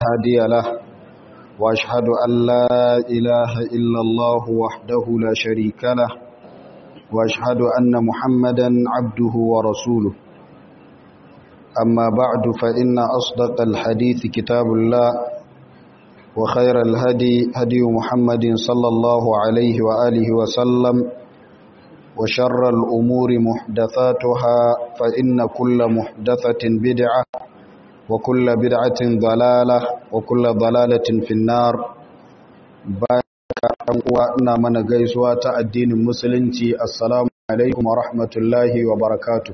هادي له وأشهد أن لا إله إلا الله وحده لا شريك له وأشهد أن محمدا عبده ورسوله أما بعد فإن أصدق الحديث كتاب الله وخير الهدي هدي محمد صلى الله عليه وآله وسلم وشر الأمور محدثاتها فإن كل محدثة بدعة وكل بدعة ضلالة وكل ضلالة في النار وأنا من قيسوات الدين المسلم السلام عليكم ورحمة الله وبركاته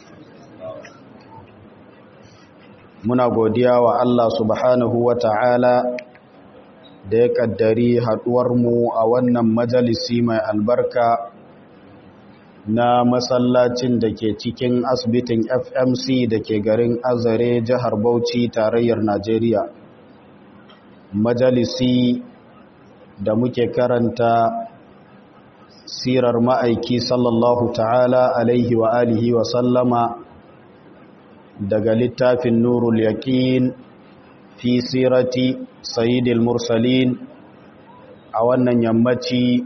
muna godiya wa Allah subhanahu wa ta'ala da ya ƙaddari haɗuwarmu a wannan majalisi mai albarka na masallacin da ke cikin asibitin fmc da ke garin azare jihar bauchi tarayyar najeriya majalisi da muke karanta sirar ma'aiki sallallahu ta'ala alaihi wa alihi wa sallama daga littafin nurul yaƙin fi sirati sayyidil mursalin a wannan yammaci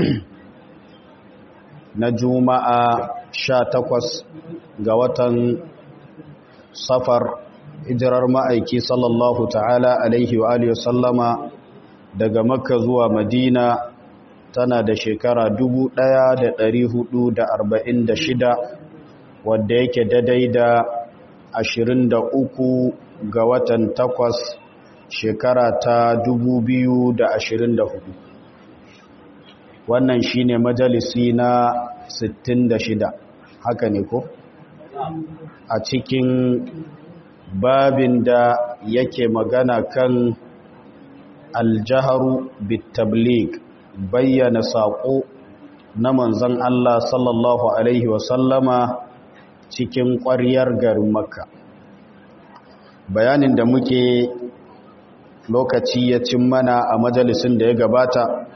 na juma'a sha takwas ga watan safar hijirar ma'aiki sallallahu ta'ala alaihi wa alihi sallama daga makka zuwa madina tana da shekara shida, wadda yake daidai da ashirin da uku ga watan takwas shekara ta da ashirin hudu. wannan shine majalisi na shida, haka ne ko a cikin babin da yake magana kan aljaharu bitablig bayyana saƙo na manzon Allah sallallahu alaihi wasallama cikin ƙwaryar garin makka bayanin da muke lokaci ya cin mana a majalisin da ya gabata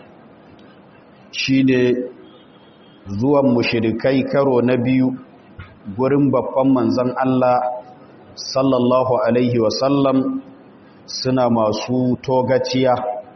shine zuwan mushirikai karo na biyu gurin babban manzon Allah sallallahu alaihi wasallam suna masu togaciya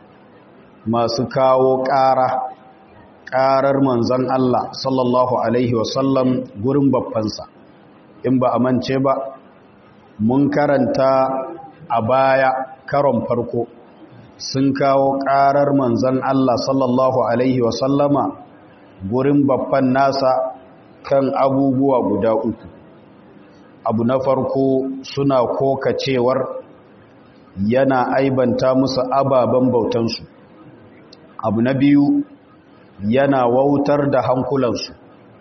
masu kawo ƙara ƙarar manzon Allah sallallahu alaihi wasallam gurin babbansa in ba a mance ba mun karanta a baya karon farko sun kawo ƙarar manzan Allah sallallahu Alaihi wasallama gurin babban nasa kan abubuwa guda uku abu na farko suna koka cewar yana aibanta musu ababen bautansu abu na biyu yana wautar da hankulansu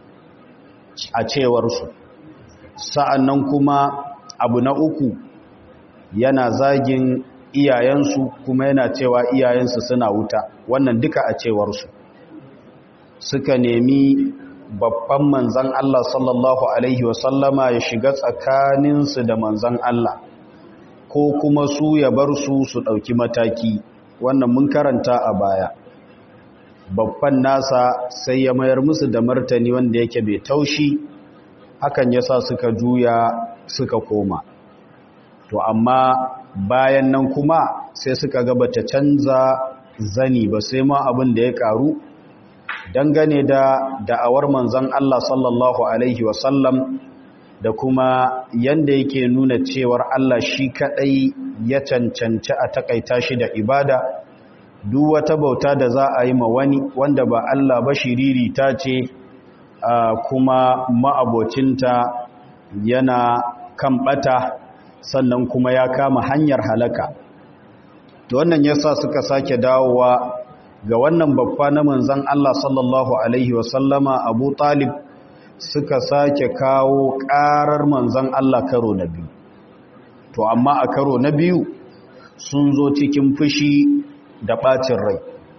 a cewarsu sa'annan kuma abu na uku yana zagin iyayensu kuma yana cewa iyayensu suna wuta wannan duka a cewarsu suka nemi babban manzan Allah sallallahu Alaihi wasallama ya shiga tsakaninsu da manzan Allah ko kuma su ya bar su su ɗauki mataki wannan mun karanta a baya babban nasa sai ya mayar musu da martani wanda yake bai taushi hakan yasa suka juya suka koma to amma bayan nan kuma sai suka ga bata canza zani ba sai ma abin da ya karu dangane da da'awar manzon Allah sallallahu alaihi wasallam da kuma yanda yake nuna cewar Allah shi kadai ya cancanci a takaita shi da ibada duk wata bauta da za a yi ma wani wanda ba Allah ba shiriri ta ce kuma ma'abocinta yana kan bata sannan kuma ya kama hanyar halaka to wannan yasa suka sake dawowa ga wannan babba na manzon Allah sallallahu alaihi wasallama Abu Talib suka sake kawo karar manzon Allah karo na biyu to amma a karo na biyu sun zo cikin fushi da bacin rai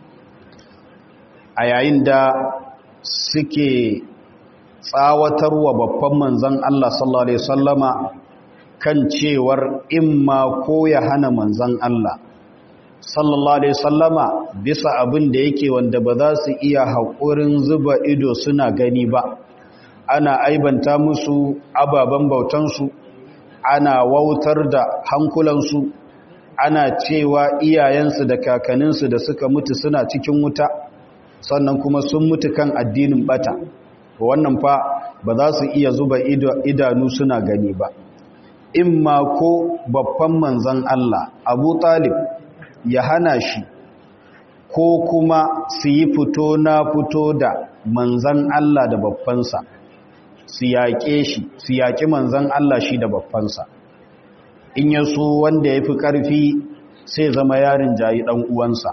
a yayin da suke tsawatarwa babban manzon Allah sallallahu alaihi wasallama kan cewar imma ko ya hana manzan Allah sallallahu alaihi sallama bisa abin da yake wanda ba za su iya haƙurin zuba ido suna gani ba ana aibanta musu ababen bautansu ana wautar da hankulansu ana cewa iyayensu da kakaninsu da suka mutu suna cikin wuta sannan kuma sun mutu kan addinin bata wannan fa ba za su iya zuba idanu suna gani ba in ma ko babban manzan Allah abu talib ya hana shi ko kuma su yi fito na fito da manzan Allah da babbansa su yaƙe shi su yaƙi manzan Allah shi da babbansa in ya so wanda ya fi ƙarfi sai zama yarin jayi ɗan uwansa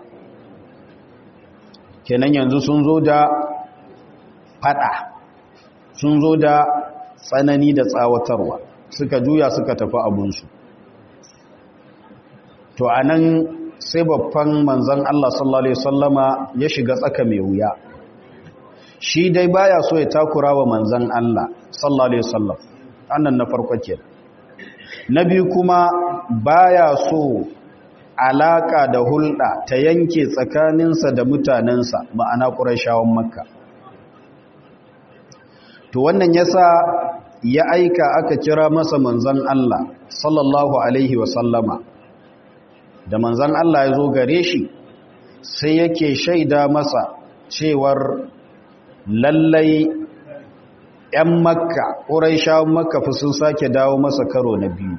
kenan yanzu sun zo da faɗa sun zo da tsanani da tsawatarwa suka juya suka tafi abunsu to a nan sai babban manzan Allah sallallahu Alaihi wasallama ya shiga tsaka mai wuya shi dai baya so ya takura wa manzan Allah sallallahu Alaihi wasallam annan na farko ke na biyu kuma baya so alaka da hulɗa ta yanke tsakaninsa da mutanensa ma'ana ƙurashawan makka to wannan yasa ya aika aka kira masa manzan Allah sallallahu alaihi wasallama da manzan Allah ya zo gare shi sai yake shaida masa cewar lallai 'yan makka ƙuraishawan makka fi sun sake dawo masa karo na biyu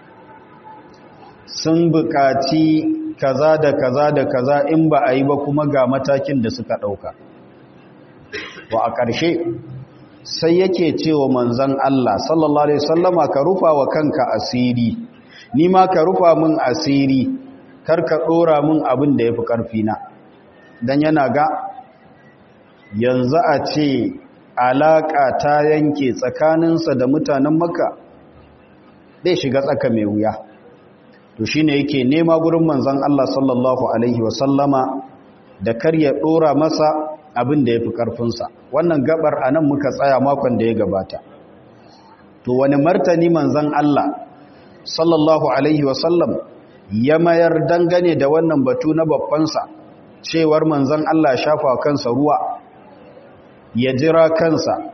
sun buƙaci kaza da kaza da kaza in ba a yi ba kuma ga matakin da suka ɗauka wa a ƙarshe sai yake cewa manzan Allah sallallahu Alaihi wasallama ka rufa wa kanka asiri ni ma ka rufa min asiri kar ka ɗora min abin da ya fi ƙarfina don yana ga yanzu a ce alaƙa ta yanke tsakaninsa da mutanen maka zai shiga tsaka mai wuya to shi ne yake nema gurin manzan Allah sallallahu Alaihi wasallama da kar ya ɗora masa abin da ya fi ƙarfinsa wannan gabar a nan muka tsaya makon da ya gabata to wani martani manzan Allah sallallahu Alaihi wasallam ya mayar dangane da wannan batu na babbansa cewar manzan Allah shafa kansa ruwa ya jira kansa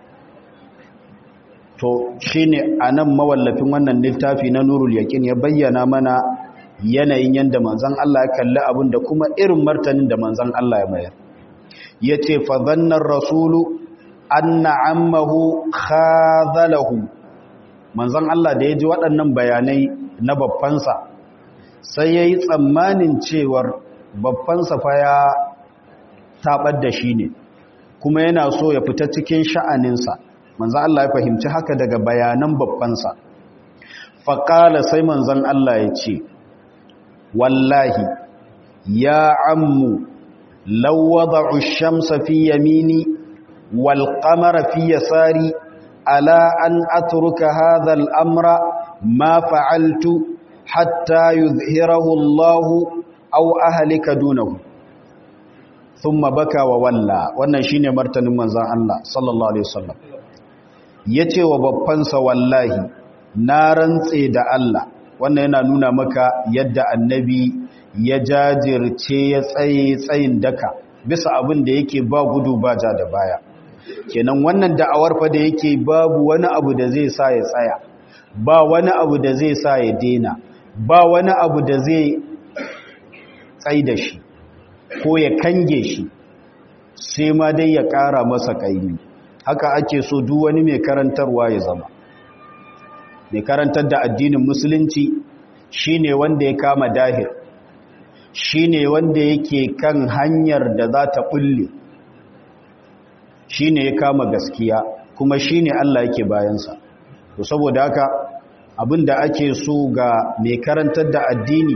to shi ne a nan mawallafin wannan littafi na nurul yakin ya bayyana mana yanayin yadda manzan Allah ya kalli abin da kuma irin martanin da manzan Allah ya mayar ya ce fazannar rasulu anna ammahu khazalahu manzan Allah da ya ji waɗannan bayanai na babbansa sai ya yi tsammanin cewar babbansa fa ya taɓar da shi ne kuma yana so ya fita cikin sha'aninsa manzan Allah ya fahimci haka daga bayanan babbansa faƙala sai manzan Allah ya ce wallahi ya ammu lawwada'u shamsa fi yamini wal qamara fi yasari ala an atruka hadha al amra ma fa'altu hatta yuzhirahu Allah aw ahlika dunahu thumma baka wa walla wannan shine martanin manzon Allah sallallahu alaihi wasallam yace wa babbansa wallahi na rantse da Allah wannan yana nuna maka yadda annabi ya jajirce ya tsaye tsayin daka bisa abin da yake ba gudu ba ja da baya kenan wannan da'awar fa da yake babu wani abu da zai sa ya tsaya ba wani abu da zai sa ya dena ba wani abu da zai tsai da shi ko ya kange shi sai ma dai ya ƙara masa ƙaimi haka ake so duk wani mai karantarwa ya zama mai karantar da addinin musulunci shine wanda ya kama dahir shine wanda yake kan hanyar da za ta bulle shine ya kama gaskiya kuma shine Allah yake bayansa to saboda haka abinda ake so ga mai karantar da addini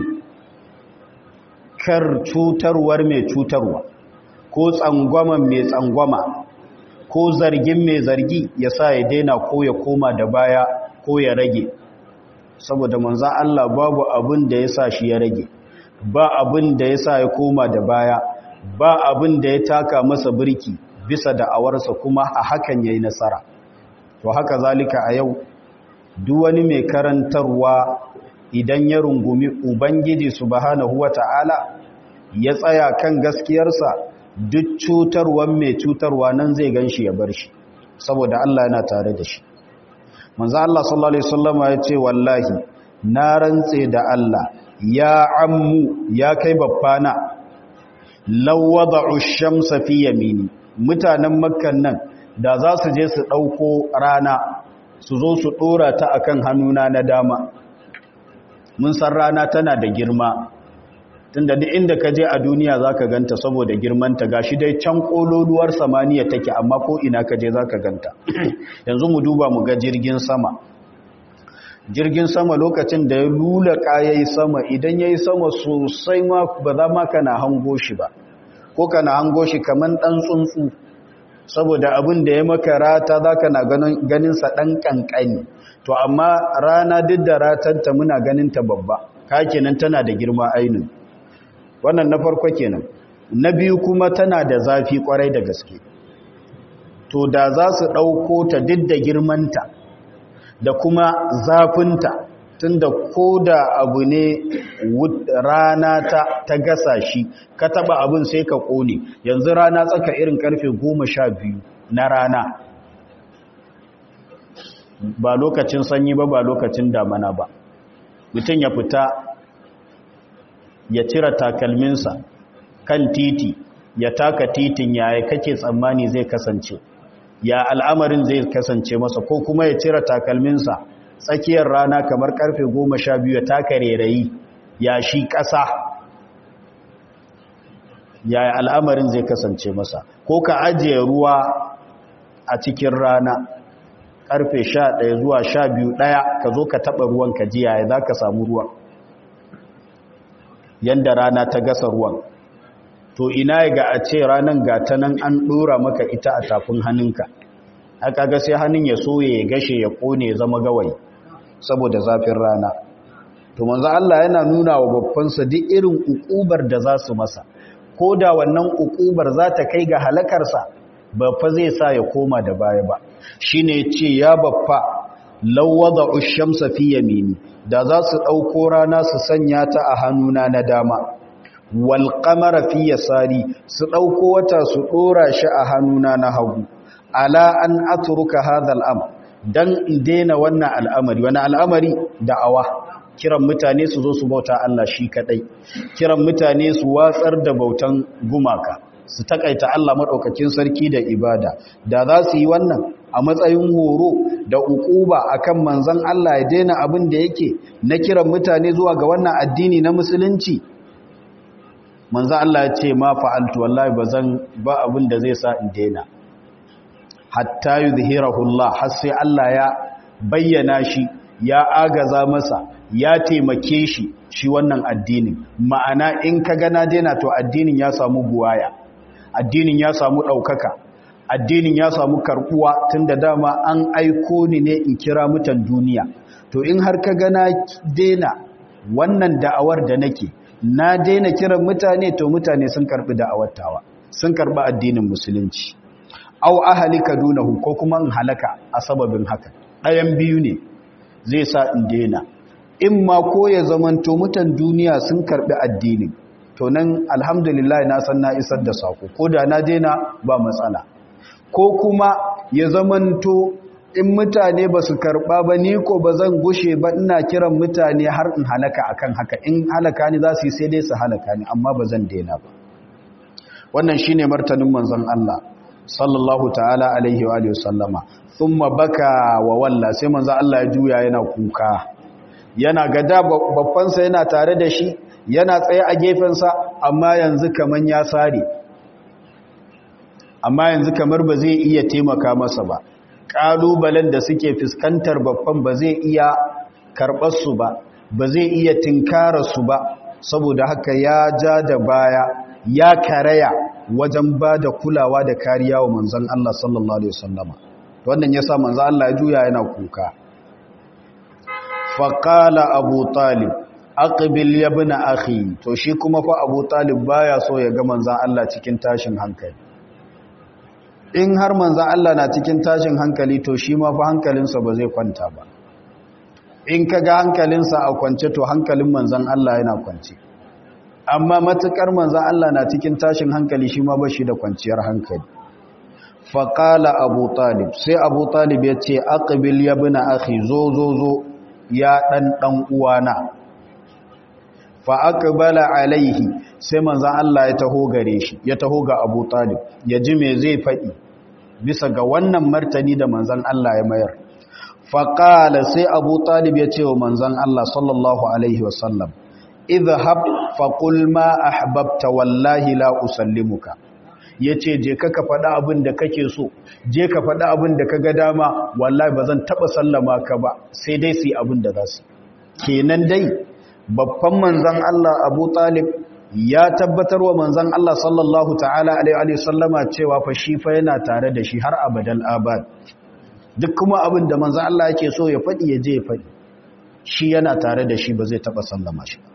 kar cutarwar mai cutarwa ko tsangwaman mai tsangwama ko zargin mai zargi ya sa ya daina ko ya koma da baya ko ya rage saboda manzan Allah babu abin da ya sa shi ya rage ba abin da ya sa ya koma da baya ba abin da ya taka masa birki bisa da awarsa kuma a hakan ya yi nasara to haka zalika a yau duk wani mai karantarwa idan ya rungumi ubangiji subhanahu wata'ala ya tsaya kan gaskiyarsa duk cutarwan mai cutarwa nan zai ganshi ya bar shi saboda Allah yana tare da shi manzo Allah sallallahu alaihi wasallam ya ce wallahi na rantse da Allah ya ammu ya kai babbana lawwada'u shamsa fi yamini mutanen makkan nan da za su je su ɗauko rana su zo su ɗora ta akan hannuna na dama mun san rana tana da girma tunda duk inda ka je a duniya za ka ganta saboda girmanta gashi dai can ƙololuwar samaniya take amma ko ina ka je za ka ganta yanzu mu duba mu ga jirgin sama jirgin sama lokacin da ya lula ƙayayi sama idan ya yi sama sosai ma ba za ma kana hango shi ba ko kana hango shi kamar ɗan tsuntsu saboda abin da ya maka rata za ka na ganinsa ɗan ƙanƙani to amma rana duk da ratanta muna ganinta babba ka kenan tana da girma ainihin wannan na farko kenan na biyu kuma tana da zafi kwarai da gaske to da za su ɗauko ta duk da girmanta da kuma zafinta tunda ko da abu ne rana ta, ta gasa shi ka taba abin sai ka ƙone yanzu rana tsaka irin karfe goma sha biyu na rana ba lokacin sanyi ba ba lokacin damana ba mutum ya fita ya cire takalminsa kan titi ya taka titin yaya kake tsammani zai kasance ya al'amarin zai kasance masa ko kuma ya cire takalminsa tsakiyar rana kamar karfe goma sha biyu ya taka rerayi ya shi ƙasa ya al'amarin zai kasance masa ko ka ajiye ruwa a cikin rana karfe sha ɗaya zuwa sha biyu ɗaya ka zo ka taɓa ruwan ka ji yaya za ka samu ruwan yadda rana ta gasa ruwan to ina ga a ce ranar gata nan an ɗora maka ita a tafin hannunka aka ga sai hannun ya soye ya gashe ya ƙone ya zama gawayi saboda zafin rana to manzo Allah yana nuna wa babbansa duk irin ukubar da za su masa ko da wannan ukubar za ta kai ga halakarsa ba fa zai sa ya koma da baya ba shine ce ya baffa lawwada ushamsa fi yamini da za su ɗauko rana su sanya ta a hannuna na dama wal qamara fi yasari su ɗauko wata su ɗora shi a hannuna na hagu ala an atruka hadha al dan in daina wannan al'amari wani al'amari da'awa kiran mutane su zo su bauta Allah shi kadai kiran mutane su watsar da bautan gumaka su takaita Allah madaukakin sarki da ibada da za su yi wannan a matsayin horo da ukuba akan manzon Allah ya daina abin da yake na kiran mutane zuwa ga wannan addini na musulunci manzon Allah ya ce ma fa'altu wallahi bazan ba abin da zai sa in daina hatta yuzhirahu Allah har sai Allah ya bayyana shi ya agaza masa ya taimake shi shi wannan addinin ma'ana in ka gana daina to addinin ya samu buwaya addinin ya samu ɗaukaka addinin ya samu karɓuwa tun da dama an aiko ni ne in kira mutan duniya to in har ka gana daina wannan da'awar da nake na daina kiran mutane to mutane sun karɓi da'awar tawa sun karɓi addinin musulunci au ahalika dunahu ko kuma in halaka a sababin haka ɗayan biyu ne zai sa in daina in ma ko ya zamanto mutan duniya sun karbi addinin to nan alhamdulillah na san na isar da sako ko da na daina ba matsala ko kuma ya zamanto in mutane ba su karba ba ni ko ba zan gushe ba ina kiran mutane har in halaka akan haka in halaka ni za su yi sai dai su halaka ni amma ba zan daina ba wannan shine martanin manzon Allah sallallahu ta'ala alaihi wa sallama thumma baka wa walla sai manzo Allah ya juya yana kuka yana gada babbansa yana tare da shi yana tsaye a gefensa amma yanzu kaman ya sare amma yanzu kamar ba zai iya taimaka masa ba kalubalen da suke fuskantar babban ba zai iya karɓar su ba ba zai iya tinkara su ba saboda haka ya ja da baya ya karaya wajen ba da kulawa da kariya wa manzon Allah sallallahu alaihi wasallama wannan ya sa manzo Allah ya juya yana kuka faqala abu talib aqbil ya ibn akhi to shi kuma fa abu talib baya so ya ga manzo Allah cikin tashin hankali in har manzo Allah na cikin tashin hankali to shi ma fa hankalinsa ba zai kwanta ba in kaga hankalinsa a kwance to hankalin manzon Allah yana kwance amma matukar manzon Allah na cikin tashin hankali shi ma ba shi da kwanciyar hankali faƙala abu talib sai abu talib ya ce aqbil ya bi na akhi zo zo zo ya ɗan ɗan uwana fa aqbala alaihi sai manzon Allah ya taho gare shi ya taho ga Abu Talib ya ji me zai faɗi bisa ga wannan martani da manzon Allah ya mayar fa qala sai Abu Talib ya ce wa manzon Allah sallallahu alaihi wasallam idhhab fa qul ma ahbabta wallahi la usallimuka yace je ka ka faɗa abin da kake so je ka faɗa abin da kaga dama wallahi bazan taba sallama ka ba sai dai su yi abin da za su kenan dai babban manzan Allah Abu Talib ya tabbatar wa manzan Allah sallallahu ta'ala alaihi sallama cewa fa shi fa yana tare da shi har abadal abad duk kuma abin da manzan Allah yake so ya faɗi ya je ya faɗi shi yana tare da shi ba zai taɓa sallama shi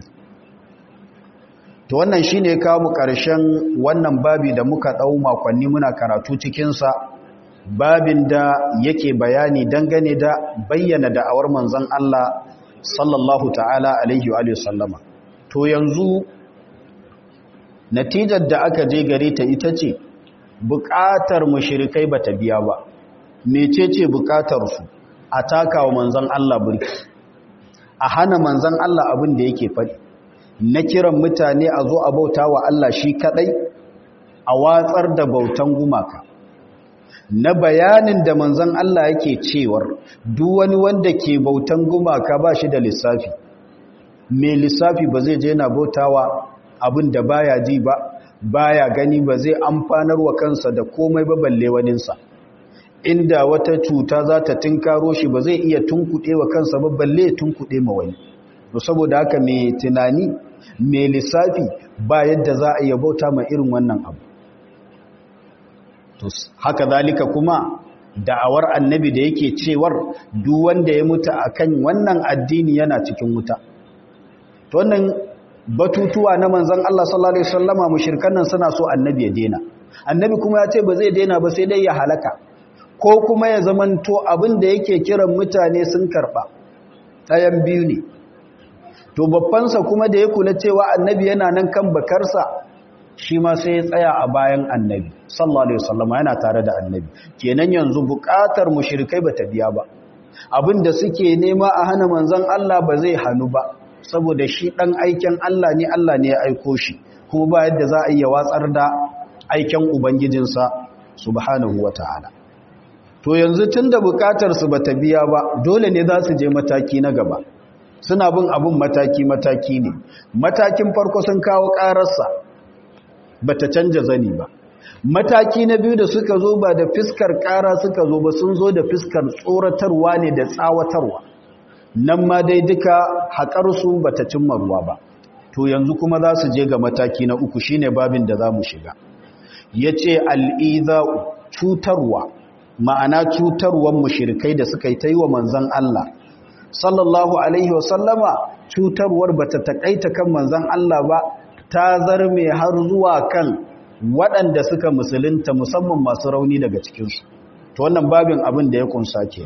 to wannan shi ne kawo ƙarshen wannan babi da muka ɗau makonni muna karatu cikinsa babin da yake bayani dangane da bayyana da'awar manzan Allah sallallahu ta'ala alaihi wa sallama to yanzu natijar da aka je gare ta ita ce buƙatar mushrikai bata biya ba mecece buƙatar su a taka wa manzon Allah burki a hana manzon Allah abin da yake faɗi na kiran mutane a zo a bauta wa Allah shi kadai a watsar da bautan gumaka na bayanin da manzon Allah yake cewar duk wani wanda ke bautan gumaka ba shi da lissafi mai lissafi ba zai je na bautawa abin da baya ji ba baya gani ba zai amfanar wa kansa da komai ba balle waninsa inda wata cuta za ta tunkaro shi ba zai iya tunkuɗe wa kansa ba balle tunkuɗe ma wani to saboda haka mai tunani mai lissafi ba yadda za a iya bauta ma irin wannan abu to haka zalika kuma da'awar annabi da yake cewar duk wanda ya mutu akan wannan addini yana cikin wuta to wannan batutuwa na manzon Allah sallallahu alaihi wasallama mushrikan nan suna so annabi ya dena annabi kuma ya ce ba zai dena ba sai dai ya halaka ko kuma ya zamanto abin da yake kiran mutane sun karba ɗayan biyu ne to babbansa kuma da ya kula cewa annabi yana nan kan bakarsa shi ma sai ya tsaya a bayan annabi sallallahu alaihi wasallam yana tare da annabi kenan yanzu buƙatar mushrikai bata biya ba abinda suke nema a hana manzon Allah ba zai hanu ba saboda shi dan aikin Allah ne Allah ne ya aiko shi kuma ba yadda za a iya watsar da aikin ubangijinsa subhanahu wataala to yanzu tunda buƙatar su bata biya ba dole ne za su je mataki na gaba suna bin abun mataki-mataki ne matakin farko sun kawo ƙararsa ba ta canja zani ba mataki na biyu da suka zo ba da fiskar ƙara suka zo ba sun zo da fiskar tsoratarwa ne da tsawatarwa nan ma dai duka haƙarsu ba ta cimma ruwa ba to yanzu kuma za su je ga mataki na uku shine babin da za mu shiga ya ce al'iza'u cutarwa ma'ana cutarwan mushirikai da suka yi ta yi wa manzan Allah sallallahu alaihi wasallama cutarwar bata takaita kan manzon Allah ba ta zarme har zuwa kan waɗanda suka musulunta musamman masu rauni daga cikinsu to wannan babin abin da ya kunsa ke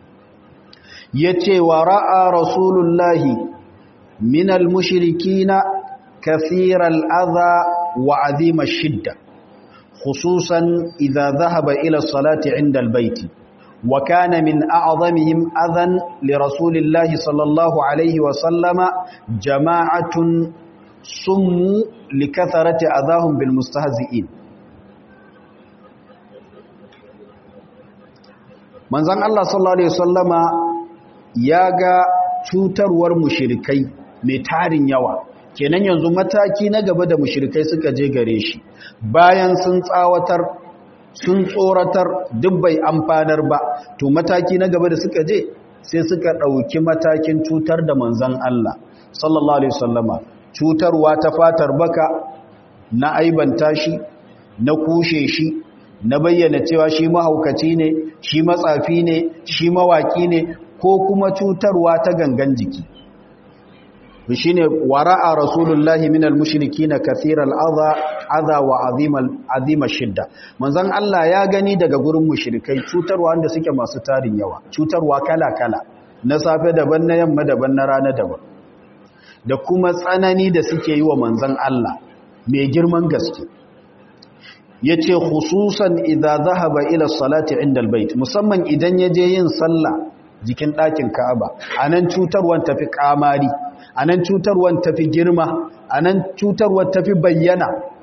yace wa ra'a rasulullahi minal mushrikina kathiral adha wa azima shidda khususan idza dhahaba ila salati inda albayti وكان من أعظمهم أذى لرسول الله صلى الله عليه وسلم جماعة سموا لكثرة أذاهم بالمستهزئين manzon Allah sallallahu alaihi wasallama ya ga cutarwar mushrikai mai tarin yawa kenan yanzu mataki na gaba da mushrikai suka je gare shi bayan sun tsawatar sun tsoratar duk bai amfanar ba to mataki na gaba da suka je sai suka ɗauki matakin cutar da manzan Allah sallallahu alaihi wasallama cutarwa ta fatar baka na aibanta shi na kushe shi na bayyana cewa shi mahaukaci ne shi matsafi ne shi mawaki ne ko kuma cutarwa ta gangan jiki shine wara'a rasulullahi minal mushrikina kathiral adha adha wa azimal azima shidda manzon Allah ya gani daga gurin mushrikai cutarwa wanda suke masu tarin yawa cutarwa kala kala na safe daban na yamma daban na rana daban da kuma tsanani da suke yi wa manzon Allah mai girman gaske yace khususan idza zahaba ila salati inda albayt musamman idan yaje yin sallah jikin ɗakin Ka'aba anan cutarwan tafi kamari anan cutarwan tafi girma anan cutarwar tafi bayyana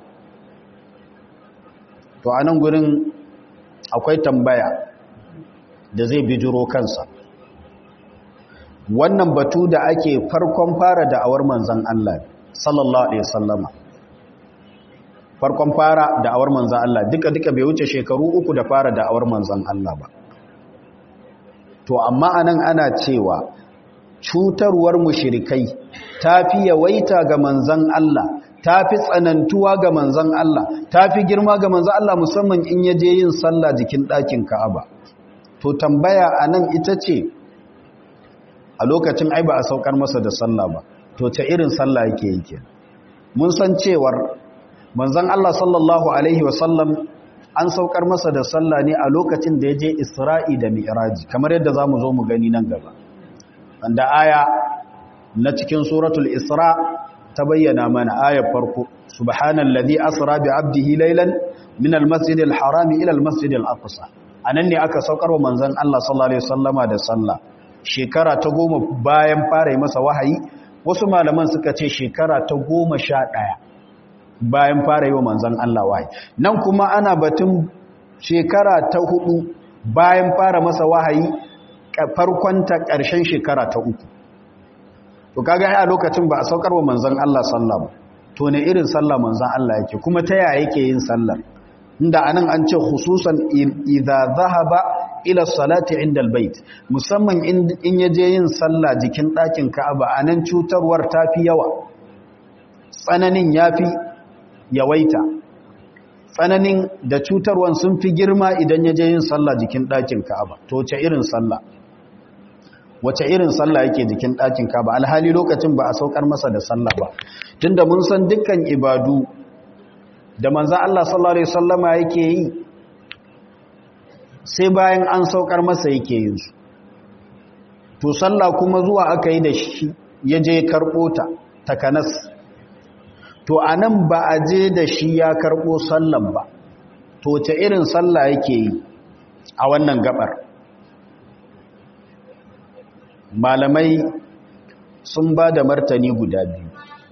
to anan gurin akwai tambaya da zai bijiro kansa wannan batu da ake farkon fara da'awar manzan Allah sallallahu alaihi wasallama farkon fara da'awar manzan Allah duka duka bai wuce shekaru uku da fara da'awar manzan Allah ba to amma anan ana cewa cutarwar mushrikai tafi yawaita ga manzan Allah tafi tsanantuwa ga manzan Allah tafi girma ga manzan Allah musamman in yaje yin sallah jikin ɗakin Ka'aba to tambaya anan ita ce a lokacin ai ba a saukar masa da sallah ba to ta irin sallah yake yake mun san cewar manzon Allah sallallahu alaihi wasallam an saukar masa da sallah ne a lokacin da ya je Isra'i da Mi'raji kamar yadda zamu zo mu gani nan gaba wanda aya na cikin suratul Isra ta bayyana mana ayar farko subhanallazi asra bi 'abdihi laylan min al-masjidil harami ila al-masjidil aqsa anan ne aka saukar wa manzon Allah sallallahu alaihi wasallama da sallah shekara ta goma bayan fara yi masa wahayi wasu malaman suka ce shekara ta goma sha ɗaya bayan fara yi wa manzan Allah wahayi nan kuma ana batun shekara ta hudu bayan fara masa wahayi farkonta ƙarshen shekara ta uku to kaga a lokacin ba a saukar wa manzan Allah sallah ba to ne irin sallah manzan Allah yake kuma ta yaya yake yin sallar inda anan an ce khususan idza zahaba ila salati inda albayt musamman in yaje yin sallah jikin ɗakin Ka'aba anan cutarwar tafi yawa tsananin yafi yawaita tsananin da cutarwan sun fi girma idan yaje yin sallah jikin ɗakin Ka'aba to wace irin sallah wace irin sallah yake jikin ɗakin Ka'aba alhali lokacin ba a saukar masa da sallah ba tunda mun san dukkan ibadu da manzo Allah sallallahu alaihi wasallama yake yi sai bayan an saukar masa yake yin su to sallah kuma zuwa aka yi da shi ya je karɓo ta takanas to a nan ba a je da shi ya karɓo sallan ba to ta irin sallah yake yi a wannan gabar malamai sun ba da martani guda biyu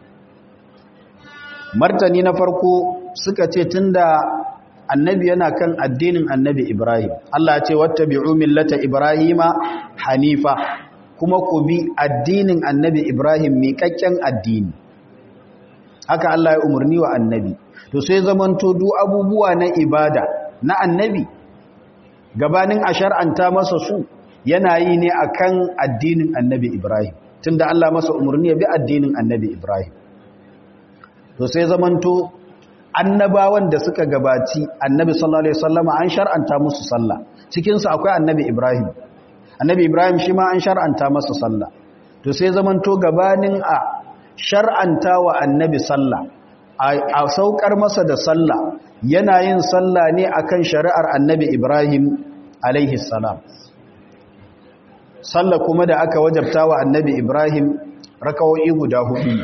martani na farko suka ce tunda annabi yana kan addinin annabi Ibrahim Allah ce wattabi'u millata Ibrahima hanifa kuma ku bi addinin annabi Ibrahim miƙaƙƙen addini haka Allah ya umarni wa annabi to sai zamanto duk abubuwa na ibada na annabi gabanin a shar'anta masa su yana yi ne akan addinin annabi Ibrahim tunda Allah masa umarni ya bi addinin annabi Ibrahim to sai zamanto annabawan da suka gabaci annabi sallallahu alaihi wasallama an shar'anta musu sallah cikin su akwai annabi Ibrahim annabi Ibrahim shi ma an shar'anta masa sallah to sai zamanto gabanin a shar'anta wa annabi sallah a saukar masa da sallah yana yin sallah ne akan shari'ar annabi Ibrahim alaihi salam sallah kuma da aka wajabta wa annabi Ibrahim rakawoyi guda hudu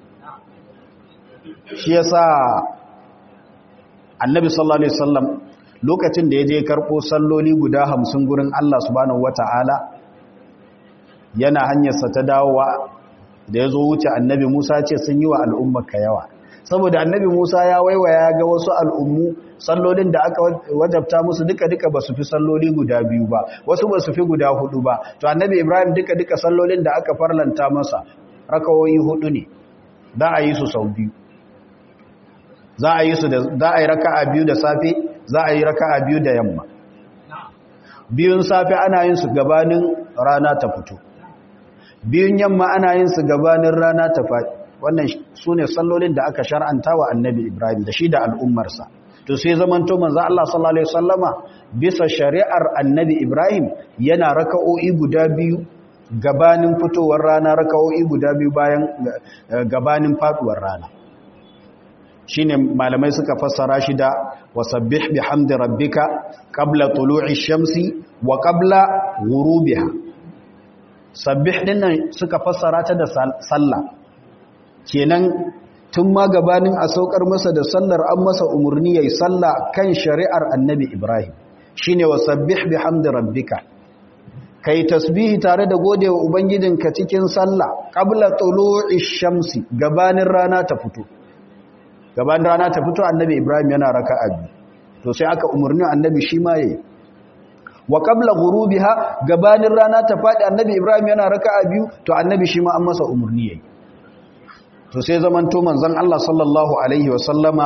shi yasa annabi sallallahu alaihi wasallam lokacin da ya je karɓo salloli guda hamsin gurin Allah subhanahu wata'ala yana hanyarsa ta dawowa da ya zo wuce annabi Musa ce sun yi wa al'ummarka yawa saboda annabi Musa ya waiwaya ga wasu al'ummu sallolin da aka wajabta musu duka-duka ba su fi salloli guda biyu ba wasu ba su fi guda hudu ba to annabi Ibrahim duka-duka sallolin da aka farlanta masa rakawoyi hudu ne za a yi su sau biyu za a yi su da za a yi raka'a biyu da safe za a yi raka'a biyu da yamma biyun safe ana yin su gabanin rana ta fito biyun yamma ana yin su gabanin rana ta faɗi wannan su ne sallolin da aka shar'anta wa annabi ibrahim da shi da al'ummarsa to sai zamanto manzo Allah sallallahu alaihi wasallama bisa shari'ar annabi ibrahim yana raka'o'i guda biyu gabanin fitowar rana raka'o'i guda biyu bayan gabanin faduwar rana shine malamai suka fassara shi da wasabbih bihamdi rabbika qabla tulu'i shamsi wa qabla ghurubiha sabbih dinnan suka fassara ta da sallah kenan tun ma gabanin a saukar masa da sallar an masa umurni yayi sallah kan shari'ar annabi Ibrahim shine wasabbih bihamdi rabbika kai tasbihi tare da godewa ubangijinka cikin sallah qabla tulu'i shamsi gabanin rana ta fito gabanin rana ta fito annabi ibrahim yana raka'a biyu to sai aka umarni annabi shi ma yayi wa qabla ghurubiha gabanin rana ta fadi annabi ibrahim yana raka'a biyu to annabi shi ma an masa umarni yayi to sai zaman to manzon Allah sallallahu alaihi wa sallama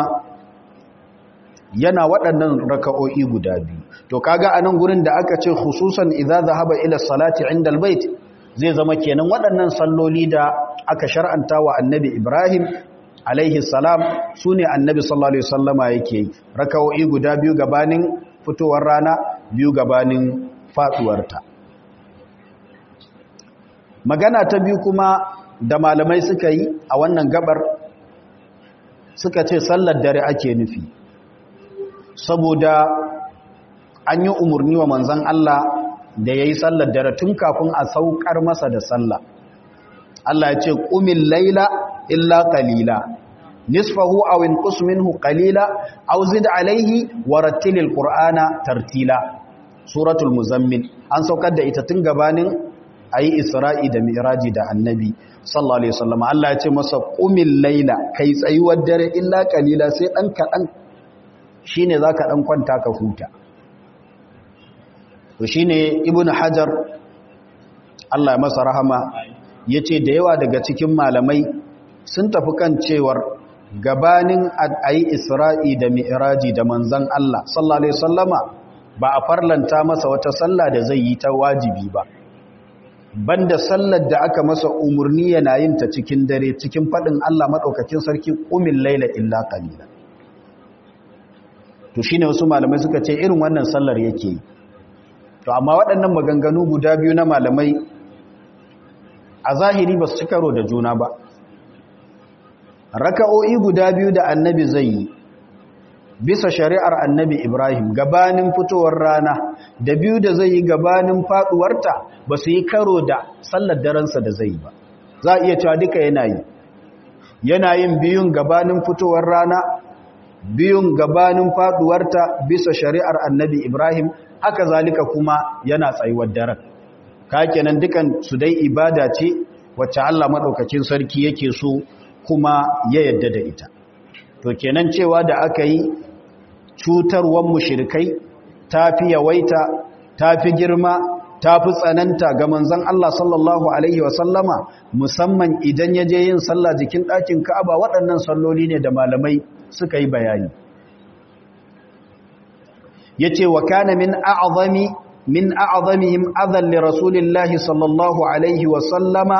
yana waɗannan raka'o'i guda biyu to kaga anan gurin da aka ce khususan idza zahaba ila salati inda albayt zai zama kenan waɗannan salloli da aka shar'anta wa annabi ibrahim alaihi salam sune annabi sallallahu alaihi wasallama yake raka'o'i guda biyu gabanin fitowar rana biyu gabanin faduwarta magana ta biyu kuma da malamai suka yi a wannan gabar suka ce sallar dare ake nufi saboda an yi umarni wa manzan Allah da ya yi sallar dare tun kafin a saukar masa da sallah Allah ya ce ƙumin laila illa qalila nisfahu aw inqus minhu qalila aw zid alayhi wa rattilil qur'ana tartila suratul muzammil an saukar da ita tun gabanin ayi isra'i da mi'raji da annabi sallallahu alaihi wasallam Allah ya ce masa qumil laila kai tsayuwar dare illa qalila sai dan kadan shine zaka dan kwanta ka huta to shine ibnu hajar Allah ya masa rahama yace da yawa daga cikin malamai sun tafi kan cewar gabanin ayi isra'i da mi'raji da manzon Allah sallallahu alaihi wasallama ba a farlanta masa wata sallah da zai yi ta wajibi ba banda sallar da aka masa umurni yana yin ta cikin dare cikin fadin Allah madaukakin sarki qumil laila illa qalila to shine wasu malamai suka ce irin wannan sallar yake yi to amma waɗannan maganganu guda biyu na malamai a zahiri ba su ci karo da juna ba raka'o'i guda biyu da annabi zai yi bisa shari'ar annabi ibrahim gabanin fitowar rana da biyu da zai yi gabanin faduwarta ba su yi karo da sallar daransa da zai yi ba za a iya cewa duka yana yi yana yin biyun gabanin fitowar rana biyun gabanin faduwarta bisa shari'ar annabi ibrahim haka zalika kuma yana tsayuwar daren ka kenan dukan su dai ibada ce wacce Allah madaukakin sarki yake so kuma ya yadda da ita to kenan cewa da aka yi cutarwan mushrikai tafi yawaita tafi girma tafi tsananta ga manzon Allah sallallahu alaihi wasallama musamman idan ya je yin sallah jikin ɗakin Ka'aba waɗannan salloli ne da malamai suka yi bayani yace wa kana min a'zami min a'zamihim adhan li rasulillahi sallallahu alaihi wa sallama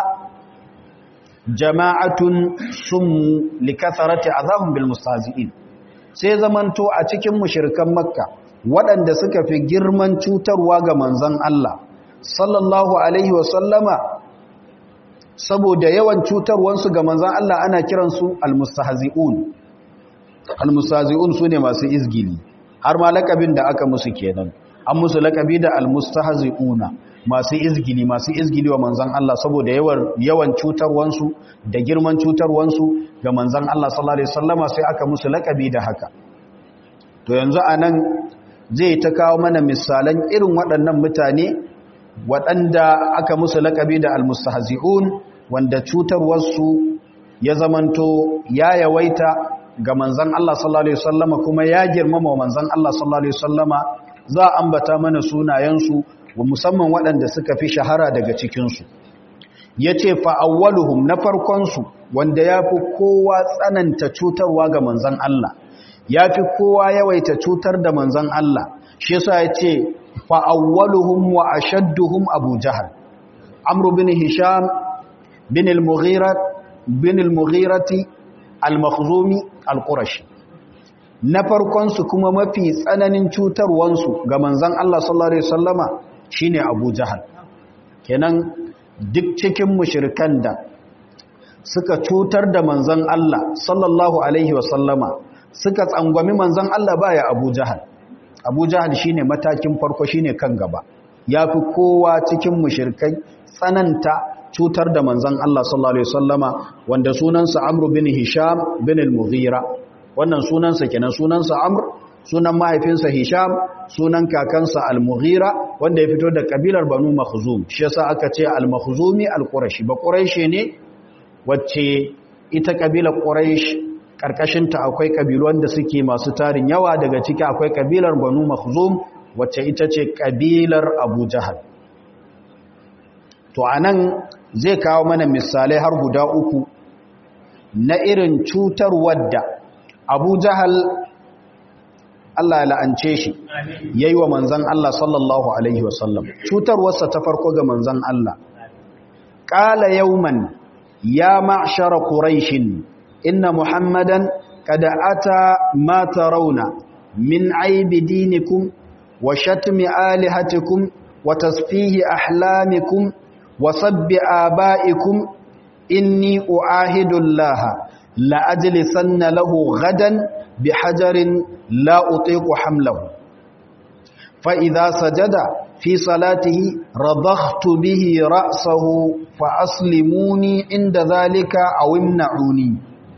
jama'atun summu likathrati azahum bil mustahzi'in sai zamanto a cikin mushrikan makka waɗanda suka fi girman cutarwa ga manzon Allah sallallahu alaihi wa sallama saboda yawan cutarwansu ga manzon Allah ana kiransu al mustahzi'un al mustahzi'un sune masu izgili har ma lakabin da aka musu kenan an musu lakabi da almustahzi'una masu izgili masu izgili wa manzon Allah saboda yawan yawan cutarwansu da girman cutarwansu ga manzon Allah sallallahu alaihi wasallama sai aka musu lakabi da haka to yanzu anan zai ta kawo mana misalan irin waɗannan mutane waɗanda aka musu lakabi da almustahzi'un wanda cutarwarsu ya zamanto ya yawaita ga manzan Allah sallallahu Alaihi wasallama kuma ya girmama wa manzan Allah sallallahu Alaihi wasallama za a ambata mana sunayensu wa musamman waɗanda suka fi shahara daga cikinsu ya ce fa'awwaluhum na farkonsu wanda ya fi kowa tsananta cutarwa ga manzan Allah ya fi kowa yawaita cutar da manzan Allah shi yasa ya ce fa'awwaluhum wa ashadduhum abu jahal amru bin hisham bin al-mughirati al-makhzumi al-qurashi na farkon su kuma mafi tsananin cutarwansu ga manzon Allah sallallahu alaihi wasallama shine Abu Jahal kenan duk cikin mushrikan da suka cutar da manzon Allah sallallahu alaihi wasallama suka tsangwami manzon Allah baya Abu Jahal Abu Jahal shine matakin farko shine kan gaba yafi kowa cikin mushrikai tsananta cutar da manzan Allah sallallahu Alaihi wasallama wanda sunansa Amr bin Hisham bin al-Mughira wannan sunansa kenan sunansa Amr sunan mahaifinsa hisham sunan kakansa al-mughira wanda ya fito da kabilar banu makhzum shi yasa aka ce al-makhzumi al-qurashi ba quraishi ne wacce ita kabilar quraish karkashinta akwai kabilu wanda suke masu tarin yawa daga ciki akwai kabilar banu makhzum wacce ita ce kabilar abu jahal to anan zai kawo mana misalai har guda uku na irin cutar wadda abu jahal Allah ya la'ance shi yayi wa manzon Allah sallallahu alaihi wasallam cutarwarsa ta farko ga manzon Allah qala yawman ya ma'shara quraishin inna muhammadan kada ata ma tarawna min aibi dinikum wa shatmi alihatikum wa tasfihi ahlamikum wa sabbi abaikum inni uahidu allaha la ajlisanna lahu gadan bihajarin la utiqu hamlahu fa idha sajada fi salatihi radakhtu bihi ra'sahu fa aslimuni inda dhalika aw imna'uni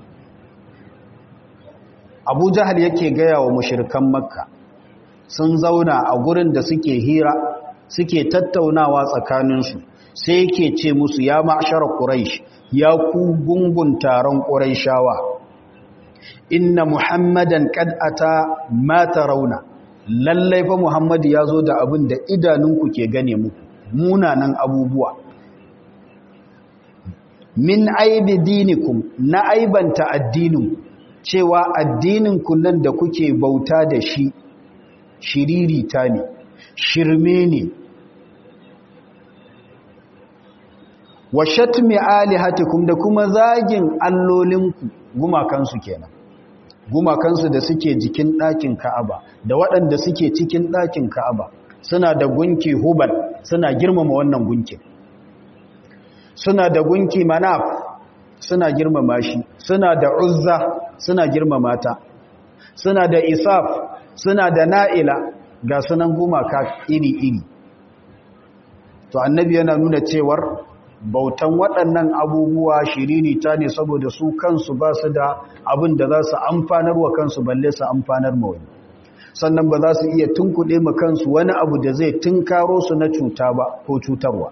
abu jahal yake gaya wa mushirkan makka sun zauna a gurin da suke hira suke tattaunawa tsakaninsu sai yake ce musu ya ma'ashara quraish ya ku gungun taron quraishawa inna muhammadan qad ata ma tarawna lallai fa muhammad ya zo da abin da idanunku ke gane muku munanan abubuwa min aibi dinikum na aibanta addininku cewa addinin nan da kuke bauta da shi shiririta ne shirme ne wa shatmi alihatikum da kuma zagin allolinku gumakansu kenan gumakansu da suke jikin ɗakin ka'aba da waɗanda suke cikin ɗakin ka'aba suna da gunki hubal suna girmama wannan gunkin suna da gunki manaf suna girmama shi suna da uzza suna girmama ta suna da isaf suna da na'ila ga sunan gumaka iri-iri to annabi yana nuna cewar bautan waɗannan abubuwa shiriri ta ne saboda su kansu ba su da abin da za su amfanar wa kansu balle su amfanar ma wani sannan ba za su iya tunkuɗe ma kansu wani abu da zai tunkaro su na cuta ba ko cutarwa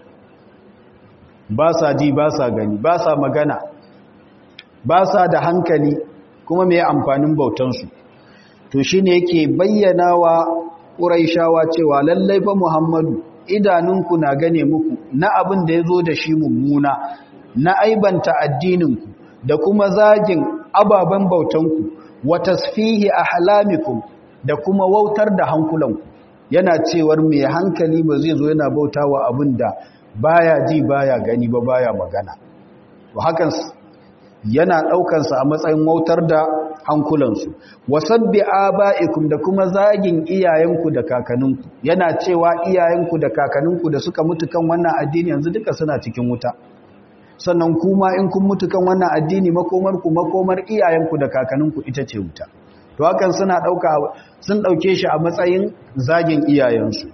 ba sa ji ba sa gani ba sa magana ba sa da hankali kuma mai amfanin bautansu to shi ne yake bayyana wa ƙuraishawa cewa lallai ba muhammadu idanunku na gane muku na abin da ya zo da shi mummuna na aibanta addininku da kuma zagin ababen bautanku wa tasfihi ahlamikum da kuma wautar da hankulanku yana cewar mai hankali ba zai zo yana bautawa abin da baya ji baya gani ba baya magana to hakan yana ɗaukansa a matsayin wautar da hankulansu wasabbi aba'ikum da kuma zagin iyayenku da kakanninku yana cewa iyayenku da kakanninku da suka mutu kan wannan addini yanzu duka suna cikin wuta sannan kuma in kun mutu kan wannan addini makomarku makomar iyayenku da kakanninku ita ce wuta to hakan suna ɗauka sun ɗauke shi a matsayin zagin iyayensu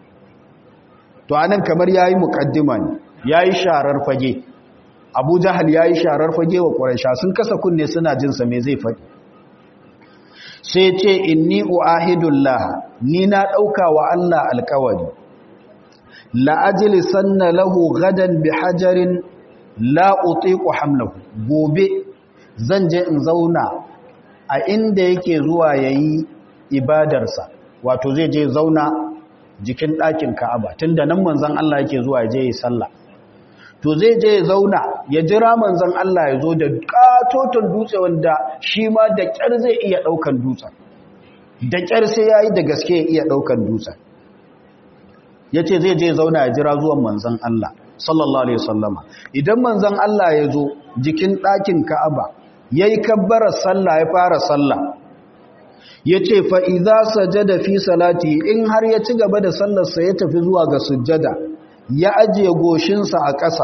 to anan kamar yayi muqaddima ne yayi sharar fage Abu Jahal yayi sharar fage wa Quraysh sun kasa kunne suna jin sa me zai faɗi sai ce inni uahidullah ni na dauka wa Allah alƙawari la ajlisanna lahu gadan bihajarin la utiqu hamlahu gobe zan je in zauna a inda yake zuwa yayi ibadarsa wato zai je zauna jikin ɗakin Ka'aba tunda nan manzon Allah yake zuwa je yi sallah to zai je ya zauna ya jira manzon Allah ya zo da katoton dutse wanda shi ma da ƙyar zai iya ɗaukan dutsen da ƙyar sai ya yi da gaske ya iya ɗaukan dutsen ya ce zai je zauna ya jira zuwan manzon Allah sallallahu alaihi wasallama idan manzon Allah ya zo jikin ɗakin Ka'aba ya yi kabbarar sallah ya fara sallah ya ce fa'iza sajada fi salati in har ya ci gaba da sallarsa ya tafi zuwa ga sujjada ya ajiye goshinsa a ƙasa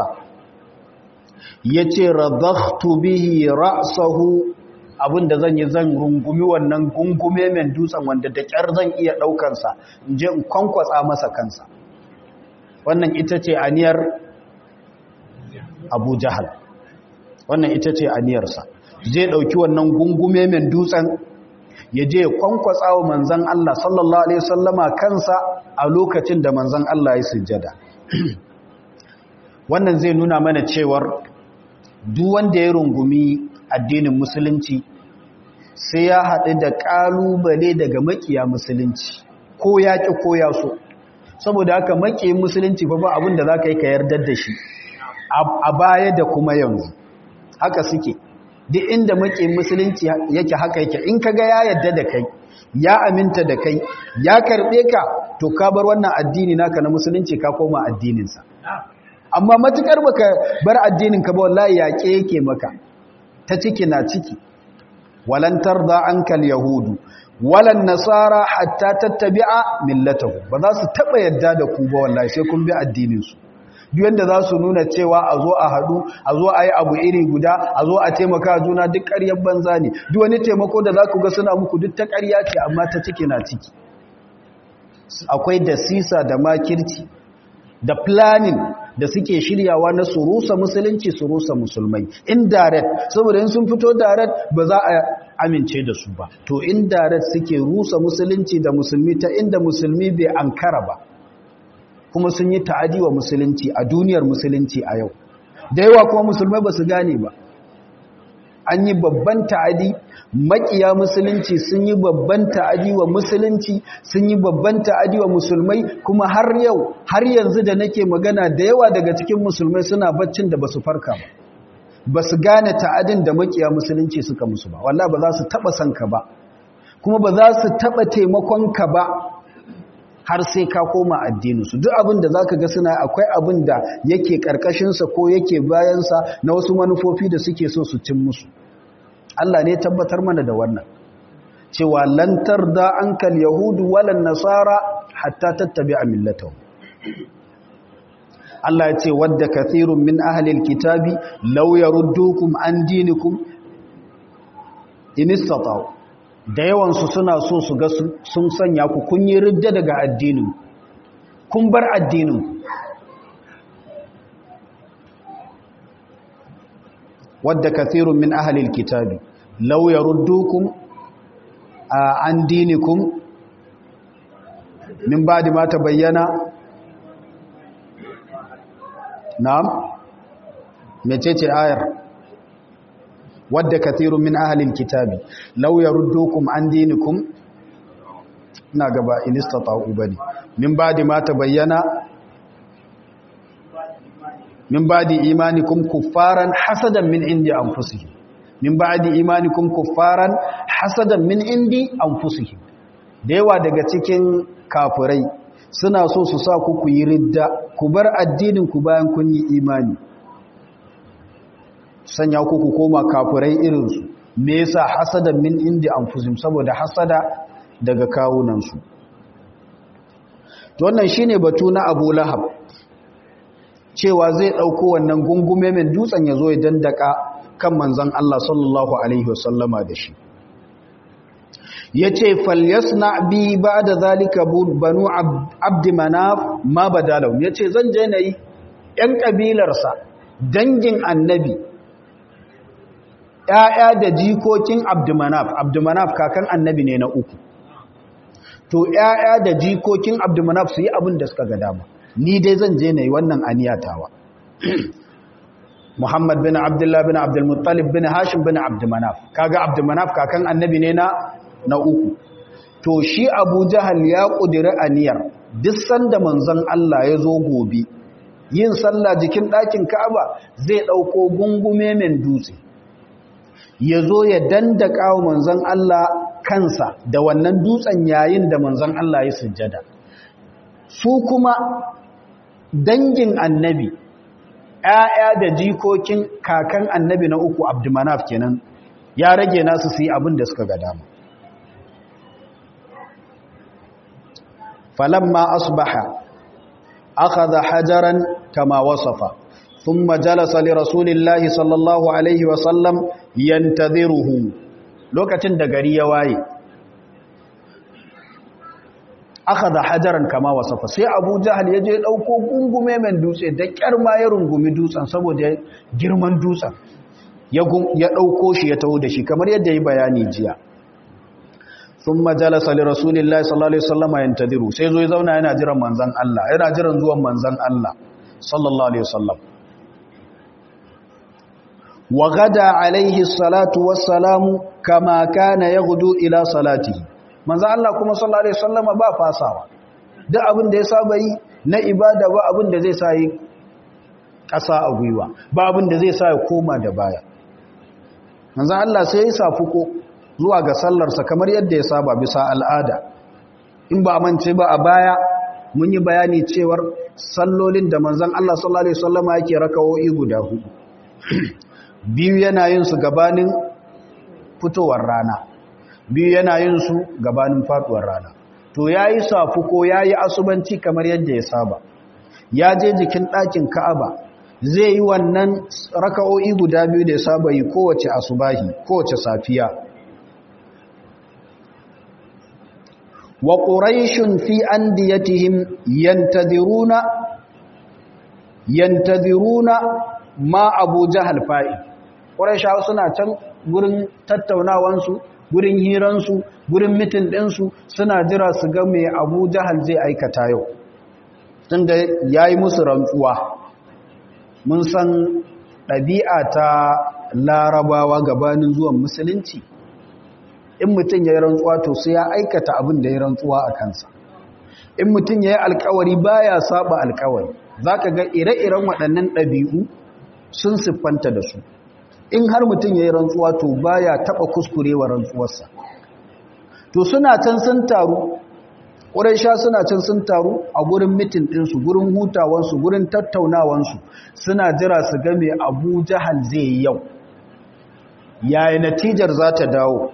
ya ce radaktu bihi ra'sahu abinda zan yi zan rungumi wannan gungume mai dutsen wanda da ƙyar zan iya ɗaukansa in je in kwankwatsa masa kansa wannan ita ce aniyar abu jahal wannan ita ce aniyarsa zai ɗauki wannan gungume mai dutsen ya je ya kwankwatsa wa manzan Allah sallallahu alaihi wasallama kansa a lokacin da manzan Allah ya sujjada wannan zai nuna mana cewar duk wanda ya rungumi addinin musulunci sai ya haɗu da ƙalubale daga makiya musulunci ko ya ƙi ko ya so saboda haka makiyin musulunci ba ba abin da za ka yi ka yardar da shi a baya da kuma yanzu haka suke duk inda makiyin musulunci yake haka yake in ka ga ya yarda da kai ya aminta da kai ya karɓe ka to ka bar wannan addini naka na musulunci ka koma addininsa amma matukar baka bar addinin ka ba wallahi yaƙe yake maka ta ciki na ciki walan tarda ankal yahudu walan nasara hatta tattabi'a millatahu ba za su taba yadda da ku ba wallahi sai kun bi addinin su duk yanda za su nuna cewa a zo a hadu a zo a yi abu iri guda a zo a taimaka juna duk ƙaryar banza ne duk wani taimako da za ku ga suna muku duk ta ƙarya ce amma ta ciki na ciki akwai da sisa da makirci da planning da suke shiryawa na surusa musulunci surusa musulmai indirect saboda in sun fito direct ba za a amince da su ba to indirect suke rusa musulunci da musulmi ta inda musulmi bai ankara ba kuma sun yi ta'adi wa musulunci a duniyar musulunci a yau da yawa kuma musulmai ba su gane ba an yi babban ta'adi makiya musulunci sun yi babban ta'adi wa musulunci sun yi babban ta'adi wa musulmai kuma har yau har yanzu da nake magana da yawa daga cikin musulmai suna baccin da basu farka ba basu gane ta'adin da makiya musulunci suka musu ba wallahi ba za su taba san ka ba kuma ba za su taba taimakon ka ba har sai ka koma addinin su duk abin da zaka ga suna akwai abin da yake karkashin sa ko yake bayan sa na wasu manufofi da suke so su cin musu Allah ne tabbatar mana da wannan cewa lantar da ankal yahudu walan nasara hatta tattabi'a millatahu Allah ya ce wadda kathirun min ahlil kitabi law yaruddukum an dinikum in istata'u da yawan su suna so su ga sun sanya ku kun yi ridda daga addinin kun bar addinin wadda kathirun min ahlil kitabi law yaruddukum an dinikum min ba'di ma tabayyana na'am mecece ayar wadda kathirun min ahlil kitabi law yaruddukum an dinikum ina gaba in istata'u bane min ba'di ma tabayyana min ba'di imanikum kuffaran hasadan min indi anfusihim min ba'di imanikum kuffaran hasadan min indi anfusihim da yawa daga cikin kafirai suna so su sa ku ku yi ridda ku bar addinin ku bayan kun yi imani sanya ku ku koma kafirai irin su me yasa hasadan min indi anfusihim saboda hasada daga kawunan su to wannan shine batu na Abu Lahab cewa zai ɗauko wannan gungume mai dutsen ya zo ya dandaka kan manzan Allah sallallahu Alaihi wasallama da shi ya ce falyasna bi ba da zalika banu abdi manaf ma badalau ya ce zan je na yi ‘yan ƙabilarsa dangin annabi ‘ya'ya da jikokin abdumanaf abdumanaf kakan annabi ne na uku to ‘ya'ya da jikokin abdumanaf su yi abin da suka ga dama ni dai zan je na yi wannan aniyatawa Muhammad bin Abdullah bin Abdulmuttalib bin Hashim bin Abdumanaf kaga Abdumanaf kakan annabi ne na na uku to shi Abu Jahal ya kudiri aniyar duk sanda manzon Allah ya zo gobe yin sallah jikin ɗakin Ka'aba zai ɗauko gungume men dutse ya zo ya dandaka wa manzon Allah kansa da wannan dutsen yayin da manzon Allah ya sujjada su kuma dangin annabi ‘ya'ya da jikokin kakan annabi na uku abdumanaf kenan ya rage nasu su yi abin da suka ga dama falamma asbaha akhadha hajaran kama wasafa thumma jalasa li rasulillahi sallallahu alaihi wasallam yantadhiruhu lokacin da gari ya waye aka da hajaran kama wasafa sai abu jahal ya je ɗauko gungume mai dutse da ƙyar ma ya rungumi dutsen saboda girman dutsen ya ɗauko shi ya taho da shi kamar yadda yi bayani jiya thumma jalasa li rasulillahi sallallahu alaihi wasallam yantadiru sai zo ya zauna yana jiran manzon Allah yana jiran zuwan manzon Allah sallallahu alaihi wasallam wa gada alaihi salatu wassalamu kama kana yaghdu ila salatihi manzon Allah kuma sallallahu alaihi wasallam ba fasawa duk abin da ya saba yi na ibada ba abin da zai sa yi ƙasa a gwiwa ba abin da zai sa ya koma da baya manzon Allah sai ya safuko zuwa ga sallarsa kamar yadda ya saba bisa al'ada in ba mance ba a baya mun yi bayani cewar sallolin da manzon Allah sallallahu alaihi wasallama yake rakawoyi guda hudu biyu yana yin su gabanin fitowar rana biyu yana yin su gabanin faduwar rana to yayi safuko yayi asubanci kamar yadda ya saba ya je jikin ɗakin Ka'aba zai yi wannan raka'o'i guda biyu da ya saba yi kowace asubahi kowace safiya wa quraishun fi andiyatihim yantadhiruna yantadhiruna ma abu jahal fa'i quraishawa suna can gurin tattaunawansu gurin hiransu gurin mitin ɗinsu suna jira su ga mai abu jahal zai aikata yau tunda yayi musu rantsuwa mun san ɗabi'a ta larabawa gabanin zuwan musulunci in mutum ya yi rantsuwa to sai ya aikata abin da ya rantsuwa a kansa in mutum ya yi alkawari baya saba alkawari za ka ga ire-iren waɗannan ɗabi'u sun siffanta da su in har mutum ya yi rantsuwa to baya taɓa kuskurewa rantsuwarsa to suna can sun taru ƙuraisha suna can sun taru a gurin mitin ɗinsu gurin hutawansu gurin tattaunawansu suna jira su game abu jahal zai yi yau yaya natijar za ta dawo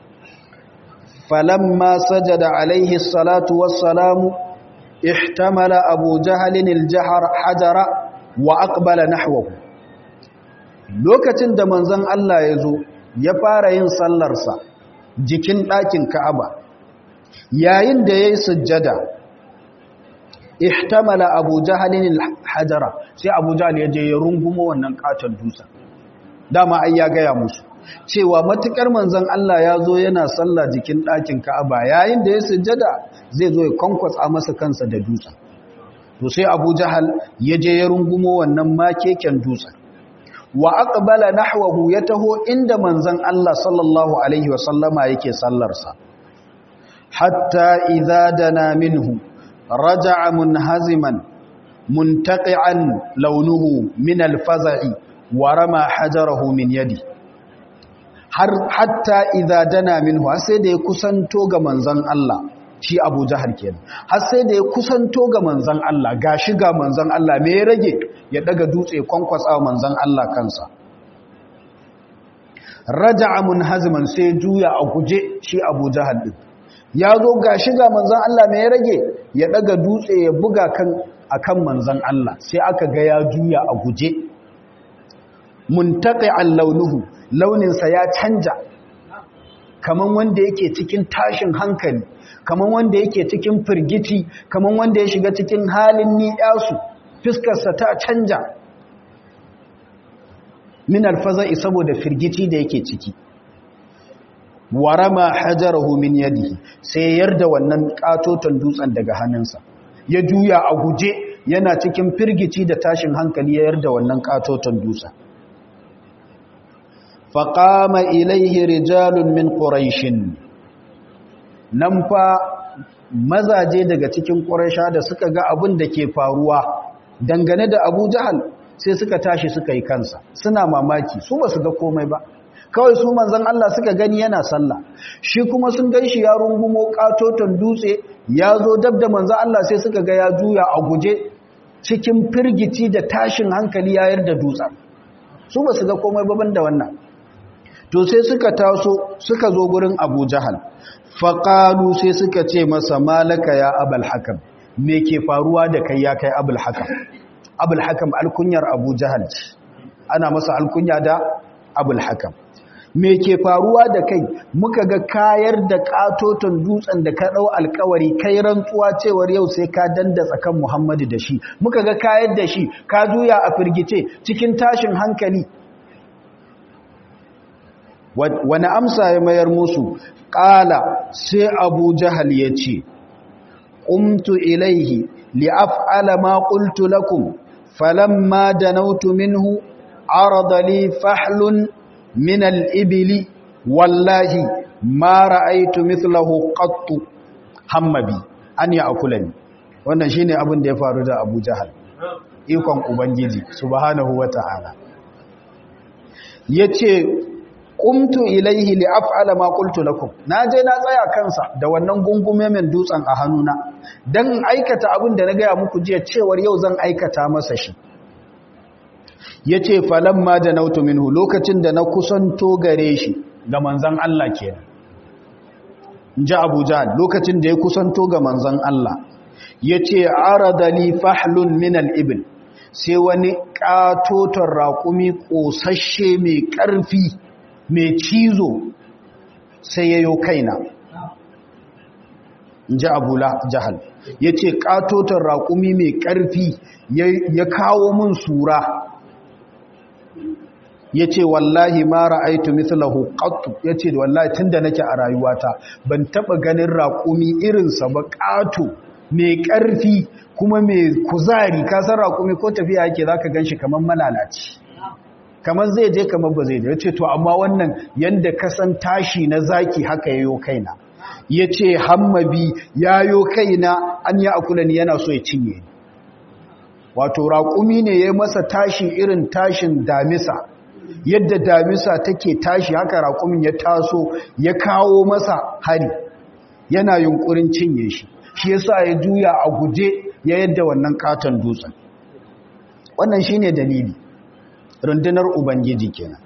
falamma sajada alaihi salatu wassalamu ihtamala abu jahalin aljahar hajara wa aqbala nahwahu lokacin da manzon Allah ya zo ya fara yin sallarsa jikin ɗakin Ka'aba yayin da yayi sujjada ihtamala abu jahalin hajara sai abu jahal ya je ya rungumo wannan katon dusa dama ai ya gaya musu cewa matukar manzon Allah ya zo yana sallah jikin ɗakin Ka'aba yayin da ya sujjada zai zo ya kwankwatsa masa kansa da dutsen to sai Abu Jahal ya je ya rungumo wannan makeken dutsen wa aqbala nahwahu ya taho inda manzon Allah sallallahu alaihi wa sallama yake sallarsa hatta idza dana minhu raja'a munhaziman muntaqi'an launuhu min al-faza'i wa rama hajarahu min yadi har hatta idza dana minhu har sai da ya kusanto ga manzon Allah shi Abu Jahal kenan har sai da ya kusanto ga manzon Allah gashi ga manzon Allah me ya rage ya daga dutse kwankwasa manzon Allah kansa raja'a munhaziman sai juya a guje shi Abu Jahal din ya zo gashi ga manzon Allah me ya rage ya daga dutse ya buga kan akan manzon Allah sai aka ga ya juya a guje muntaqi'an launuhu launinsa ya canja kaman wanda yake cikin tashin hankali kaman wanda yake cikin firgiti kaman wanda ya shiga cikin halin ni'yasu fiskarsa ta canja min alfaza'i saboda firgiti da yake ciki warama hajarahu min yadihi sai yarda wannan katoton dutsen daga hannunsa ya juya a guje yana cikin firgici da tashin hankali ya yarda wannan katoton dutsen faƙama ilaihi rijalun min ƙuraishin nan fa mazaje daga cikin ƙuraisha da suka ga abin da ke faruwa dangane da abu jahal sai suka tashi suka yi kansa suna mamaki su ba su ga komai ba kawai su manzan Allah suka gani yana sallah shi kuma sun gan shi ya rungumo katoton dutse ya zo dab da manzan Allah sai suka ga ya juya a guje cikin firgici da tashin hankali ya yarda dutsen su ba su ga komai baban da wannan to sai suka taso suka zo gurin abu jahal faƙalu sai suka ce masa malaka ya abul hakam me ke faruwa da kai ya kai abul hakam abul hakam alkunyar abu jahal ana masa alkunya da abul hakam me ke faruwa da kai muka ga kayar da katoton dutsen da ka ɗau alkawari kai rantsuwa cewar yau sai ka danda tsakan muhammadu da shi muka ga kayar da shi ka juya a firgice cikin tashin hankali wani amsa ya mayar musu ƙala sai abu jahal ya ce ƙumtu ilaihi li'af'ala ma ƙultu lakum falamma danautu minhu arada li fahlun min al-ibli wallahi ma ra'aytu mithlahu qattu hammabi an ya'kulani wannan shine abin da ya faru da Abu Jahal ikon ubangiji subhanahu wata'ala yace qumtu ilaihi li af'ala ma qultu lakum naje na tsaya kansa da wannan gungume men dutsen a hannuna dan aikata abin da na gaya muku jiya cewar yau zan aikata masa shi yace falamma da nautu minhu lokacin da na kusanto gare shi ga manzon Allah kenan inji Abu Jahl lokacin da ya kusanto ga manzon Allah yace arada li fahlun min al-ibl sai wani katoton raƙumi ƙosashe mai ƙarfi mai cizo sai yayo kaina inji Abu Jahal yace katoton raƙumi mai ƙarfi ya kawo min sura ya ce wallahi ma ra'aitu mithlahu qattu ya ce wallahi tunda nake a rayuwata ban taba ganin raƙumi irinsa ba ƙato mai ƙarfi kuma mai kuzari ka san raƙumi ko tafiya yake zaka ganshi kamar malalaci kamar zai je kamar ba zai je yace to amma wannan yanda ka san tashi na zaki haka yayo kaina yace hammabi yayo kaina an ya akula ni yana so ya cinye wato raƙumi ne ya masa tashi irin tashin damisa yadda damisa take tashi haka raƙumin ya taso ya kawo masa hari yana yunkurin cinye shi shi yasa ya juya a guje ya yadda wannan katon dutsen wannan shine dalili rundunar ubangiji kenan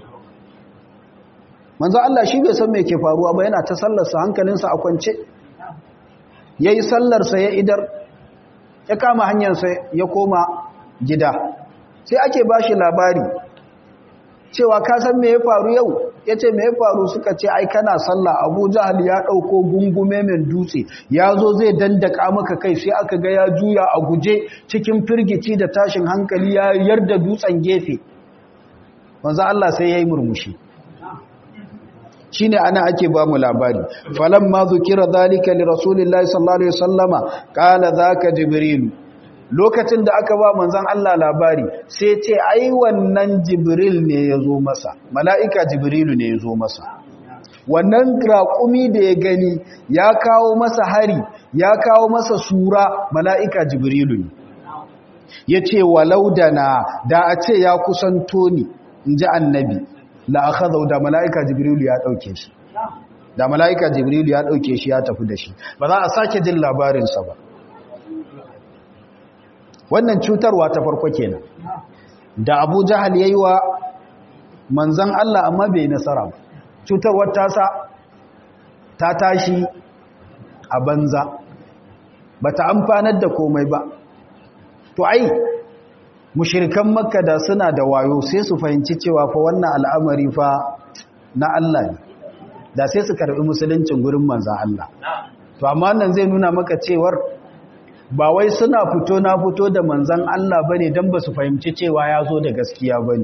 manzo Allah shi bai san me ke faruwa ba yana ta sallarsa hankalinsa a kwance yayi sallarsa ya idar ya kama hanyarsa ya koma gida sai ake bashi labari cewa ka san me ya faru yau ya ce me ya faru suka ce ai kana sallah abu jahal ya ɗauko gungume mai dutse ya zo zai dandaka maka kai sai aka ga ya juya a guje cikin firgici da tashin hankali ya yarda dutsen gefe wanzu Allah sai ya yi murmushi shi ne ana ake ba mu labari falon ma zukira zalika li rasulillahi sallallahu alaihi wasallama kala zaka jibrilu lokacin da aka ba manzan Allah labari sai ce ai wannan jibril ne ya zo masa mala'ika jibrilu ne ya zo masa wannan raƙumi da ya gani ya kawo masa hari ya kawo masa sura mala'ika jibrilu ne ya ce walau da na da a ce ya kusanto ni in ji annabi la'akazau da mala'ika jibrilu ya ɗauke shi da mala'ika jibrilu ya ɗauke shi ya tafi da shi ba za a sake jin labarinsa ba wannan cutarwa ta farko kenan da abu jahal ya yi wa manzan Allah amma bai nasara ba cutarwar tasa ta tashi a banza ba ta amfanar da komai ba to ai mushirikan makka da suna da wayo sai su fahimci cewa fa wannan al'amari fa na Allah ne da sai su karbi musuluncin gurin manzan Allah to amma nan zai nuna maka cewar ba wai suna fito na fito da manzan Allah bane dan ba su fahimci cewa ya zo da gaskiya bane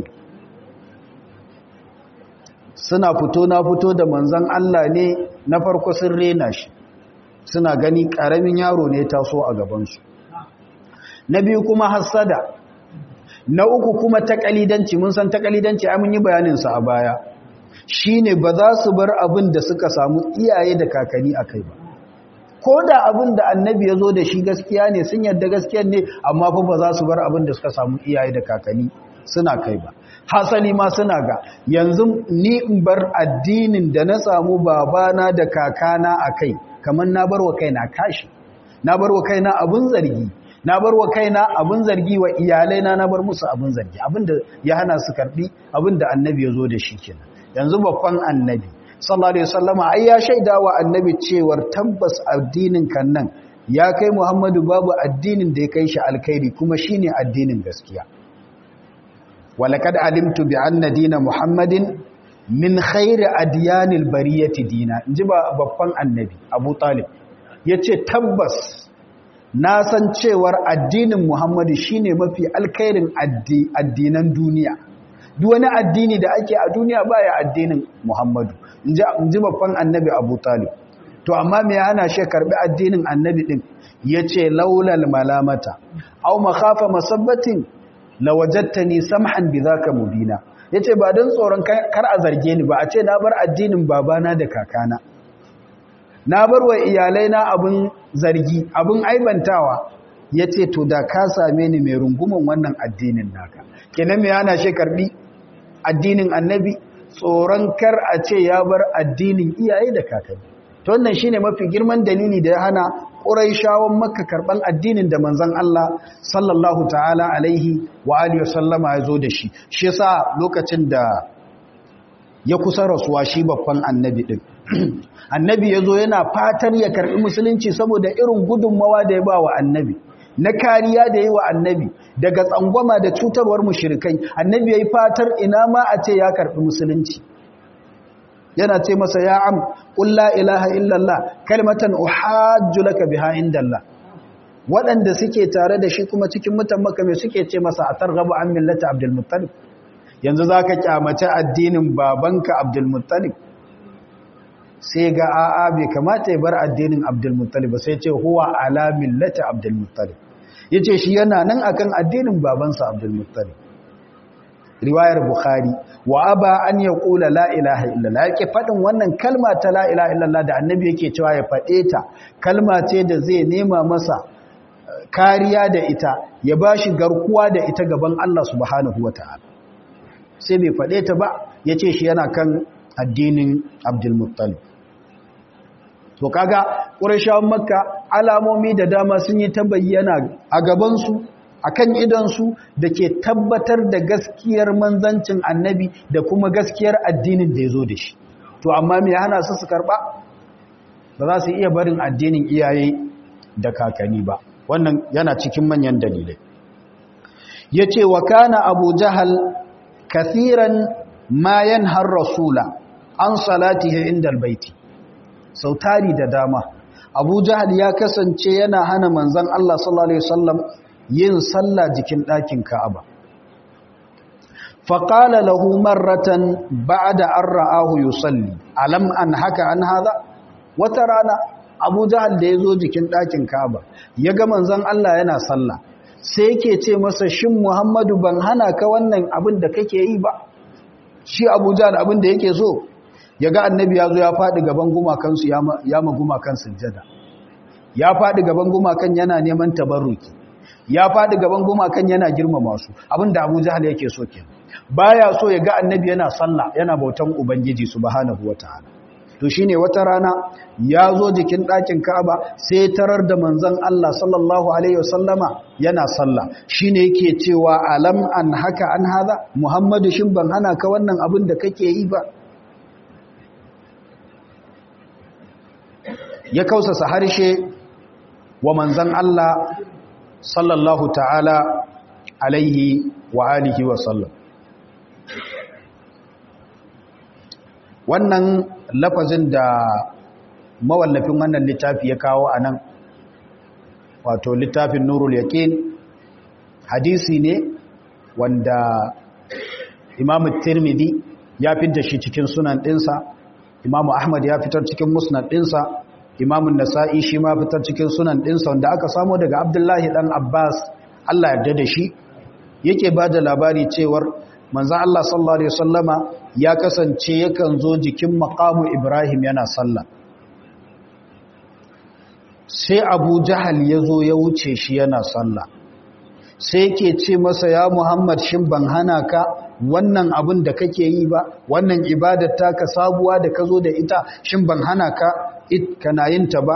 suna fito na fito da manzan Allah ne na farko sun rena shi suna gani karamin yaro ne taso a gabansu na biyu kuma hassada na uku kuma takalidanci mun san takalidanci ai mun yi bayanin sa a baya shine ba za su bar abin da suka samu iyaye da kakanni akai ba ko da abin da annabi ya zo da shi gaskiya ne sun yadda gaskiya ne amma fa ba za su bar abin da suka samu iyaye da kakanni suna kai ba hasali ma suna ga yanzu ni in bar addinin da na samu babana da kakana a kai kamar na bar wa kaina kashi na bar wa kaina abin zargi na bar wa kaina abin zargi wa iyalaina na bar musu abin zargi abinda ya hana su karbi abinda annabi ya zo da shi kenan yanzu babban annabi sallallahu alaihi wasallama ai ya shaida wa annabi cewar tabbas addinin kan nan ya kai Muhammadu babu addinin da ya kai shi alkhairi kuma shine addinin gaskiya walaqad alimtu bi anna dina muhammadin min khairi adyanil bariyati dina inji ba babban annabi Abu Talib yace tabbas na san cewar addinin Muhammadu shine mafi alkhairin addinan duniya duk wani addini da ake a duniya baya addinin Muhammadu in ji babban annabi Abu Talib to amma me hana shi karbi addinin annabi din yace laulal malamata aw makhafa masabbatin lawajadtani samhan bidhaka mubina yace ba dan tsoron kar a zarge ni ba a ce na bar addinin babana da kakana na bar wa iyalai na abun zargi abun aibantawa yace to da ka same ni mai rungumin wannan addinin naka kenan me hana shi karbi addinin annabi tsoron kar a ce ya bar addinin iyaye da kakanni to wannan shine mafi girman dalili da ya hana Quraishawan Makka karban addinin da manzon Allah sallallahu ta'ala alaihi wa alihi wasallama ya zo da shi shi yasa lokacin da ya kusa rasuwa shi babban annabi din annabi yazo yana fatar ya karbi musulunci saboda irin gudunmawa da ya ba wa annabi na kariya da yi wa annabi daga tsangwama da cutarwar mushrikai annabi yayi fatar ina ma a ce ya karbi musulunci yana ce masa ya am qul la ilaha illallah kalmatan uhajju laka biha indallah waɗanda suke tare da shi kuma cikin mutan maka me suke ce masa atarghabu an millati abdul muttalib yanzu zaka kyamace addinin babanka abdul muttalib sai ga a'a bai kamata ya bar addinin abdul muttalib sai ce huwa ala millati abdul muttalib yace shi yana nan akan addinin babansa abdul muttalib riwayar bukhari wa aba an yaqula la ilaha illallah yake fadin wannan kalma ta la ilaha illallah da annabi yake cewa ya fade ta kalma ce da zai nema masa kariya da ita ya bashi garkuwa da ita gaban Allah subhanahu wataala sai bai fade ta ba yace shi yana kan addinin Abdul Muttalib to kaga Qurayshawan Makka alamomi da dama sun yi ta bayyana a gaban su akan idansu da ke tabbatar da gaskiyar manzancin annabi da kuma gaskiyar addinin da ya zo da shi to amma me hana su su karba ba za su iya barin addinin iyaye da kakanni ba wannan yana cikin manyan dalilai ya ce wa kana abu jahal kathiran ma yanhar rasula an salatihi inda albaiti sautari da dama abu jahal ya kasance yana hana manzan Allah sallallahu alaihi wasallam yin sallah jikin ɗakin Ka'aba. Faƙala lahu marratan ba da an ra'ahu yusalli, alam an haka an haza? Wata rana, Abu Jahal da ya zo jikin ɗakin Ka'aba, ya ga manzon Allah yana sallah, sai yake ce masa shin Muhammadu ban hana ka wannan abin da kake yi ba? Shi Abu Jahal abin da yake so, ya ga annabi ya zo ya faɗi gaban gumakansu ya ma gumakan sujjada. Ya faɗi gaban gumakan yana neman tabarruki. ya faɗi gaban gumakan yana girmama su abinda Abu Jahal yake so ke baya so ya ga annabi yana sallah yana bautan ubangiji subhanahu wataala to shine wata rana ya zo jikin ɗakin Ka'aba sai tarar da manzon Allah sallallahu alaihi wasallama yana sallah shine yake cewa alam an haka an haza Muhammadu shin ban hana ka wannan abin da kake yi ba ya kausasa harshe wa manzon Allah sallallahu ta'ala alaihi wa alihi wa sallam wannan lafazin da mawallafin wannan littafi ya kawo a nan wato littafin nurul yaqin hadisi ne wanda imamu tirmidhi ya fitar shi cikin sunan ɗinsa imamu ahmad ya fitar cikin musnad ɗinsa imamun nasa'i shi ma fitar cikin sunan ɗinsa wanda aka samo daga abdullahi ɗan abbas allah yarda da shi yake ba da labari cewar manzan allah sallallahu alaihi wasallama ya kasance yakan zo jikin makamu ibrahim yana sallah sai abu jahal ya zo ya wuce shi yana sallah sai yake ce masa ya muhammad shin ban hana ka wannan abin da kake yi ba wannan ibadar taka sabuwa da ka zo da ita shin ban hana ka kana yin ta ba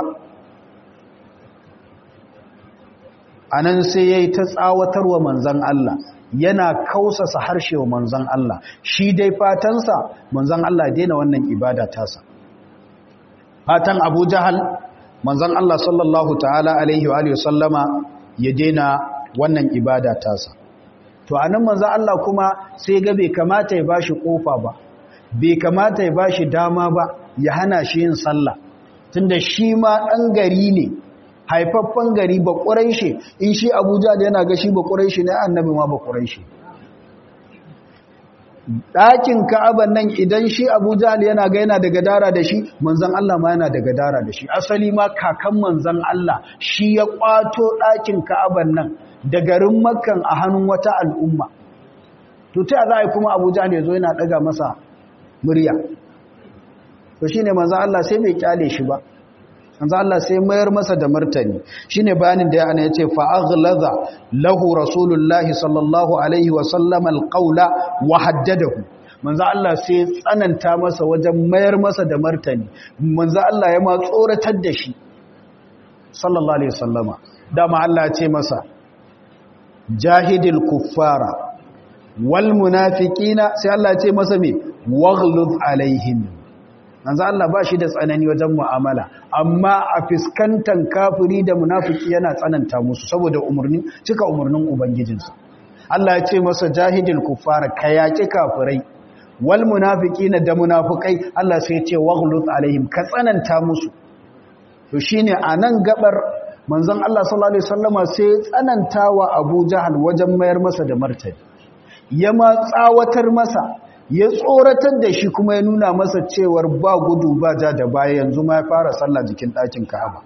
anan sai yayi ta tsawatarwa manzon Allah yana kausasa harshe wa manzon Allah shi dai fatansa manzon Allah daina wannan ibada tasa fatan Abu Jahal manzon Allah sallallahu ta'ala alaihi wa alihi sallama ya daina wannan ibada tasa to anan manzon Allah kuma sai ga bai kamata ya bashi kofa ba bai kamata ya bashi dama ba ya hana shi yin sallah tunda shi ma ɗan gari ne haifaffen gari ba ƙuraishe in shi abuja da yana ga shi ba ƙuraishe ne annabi ma ba ƙuraishe ɗakin ka'aban nan idan shi abu jahal yana ga yana da gadara da shi manzan Allah ma yana da gadara da shi asali ma kakan manzan Allah shi ya ƙwato ɗakin ka'aban nan da garin makkan a hannun wata al'umma to ta za a yi kuma abu jahal ya zo yana ɗaga masa murya to shi ne manzan Allah sai bai kyale shi ba manzo Allah sai mayar masa da martani shine bayanin da yana yace fa aghlaza lahu rasulullahi sallallahu alaihi wa sallam alqawla wa haddadahu manzo Allah sai tsananta masa wajen mayar masa da martani manzo Allah ya ma tsoratar da shi sallallahu alaihi wasallama dama Allah ya ce masa jahidil kuffara wal munafiqina sai Allah ya ce masa me waghluz alaihim manzo Allah ba shi da tsanani wajen mu'amala amma a fiskantan kafiri da munafiki yana tsananta musu saboda umarni cika umarnin ubangijinsa Allah ya ce masa jahidil kuffara kayaki kafirai wal munafiqina da munafikai Allah sai ya ce waghluz alaihim ka tsananta musu to shine anan gabar manzon Allah sallallahu alaihi wasallama sai tsanantawa Abu Jahal wajen mayar masa da martani ya ma tsawatar masa ya tsoratar da shi kuma ya nuna masa cewar ba gudu ba ja da baya yanzu ma ya fara sallah jikin ɗakin Ka'aba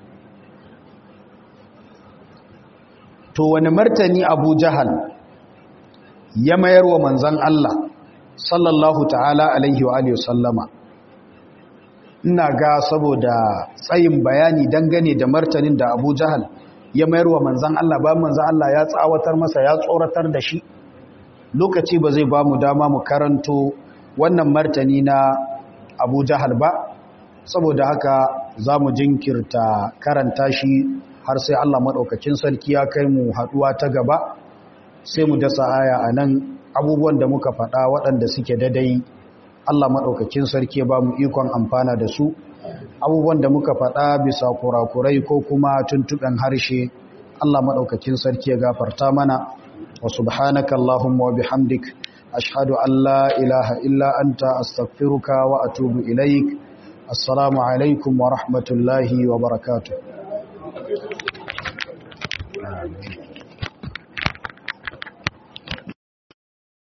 to wani martani Abu Jahal ya mayar wa manzon Allah sallallahu ta'ala alaihi wa alihi wasallama ina ga saboda tsayin bayani dangane da martanin da Abu Jahal ya mayar wa manzan Allah ba manzan Allah ya tsawatar masa ya tsoratar da shi lokaci ba zai ba mu dama mu karanto wannan martani na Abu Jahal ba saboda haka za mu jinkirta karanta shi har sai Allah maɗaukakin sarki ya kai mu haɗuwa ta gaba sai mu dasa aya a nan abubuwan da muka faɗa waɗanda suke dadai Allah maɗaukakin sarki ba mu ikon amfana da su abubuwan da muka faɗa bisa kurakurai ko kuma tuntuɓen harshe Allah maɗaukakin sarki ya gafarta mana wa subhanaka Allahumma wa bihamdik ashhadu an la ilaha illa anta astaghfiruka wa atubu ilaik assalamu alaikum wa rahmatullahi wa barakatuh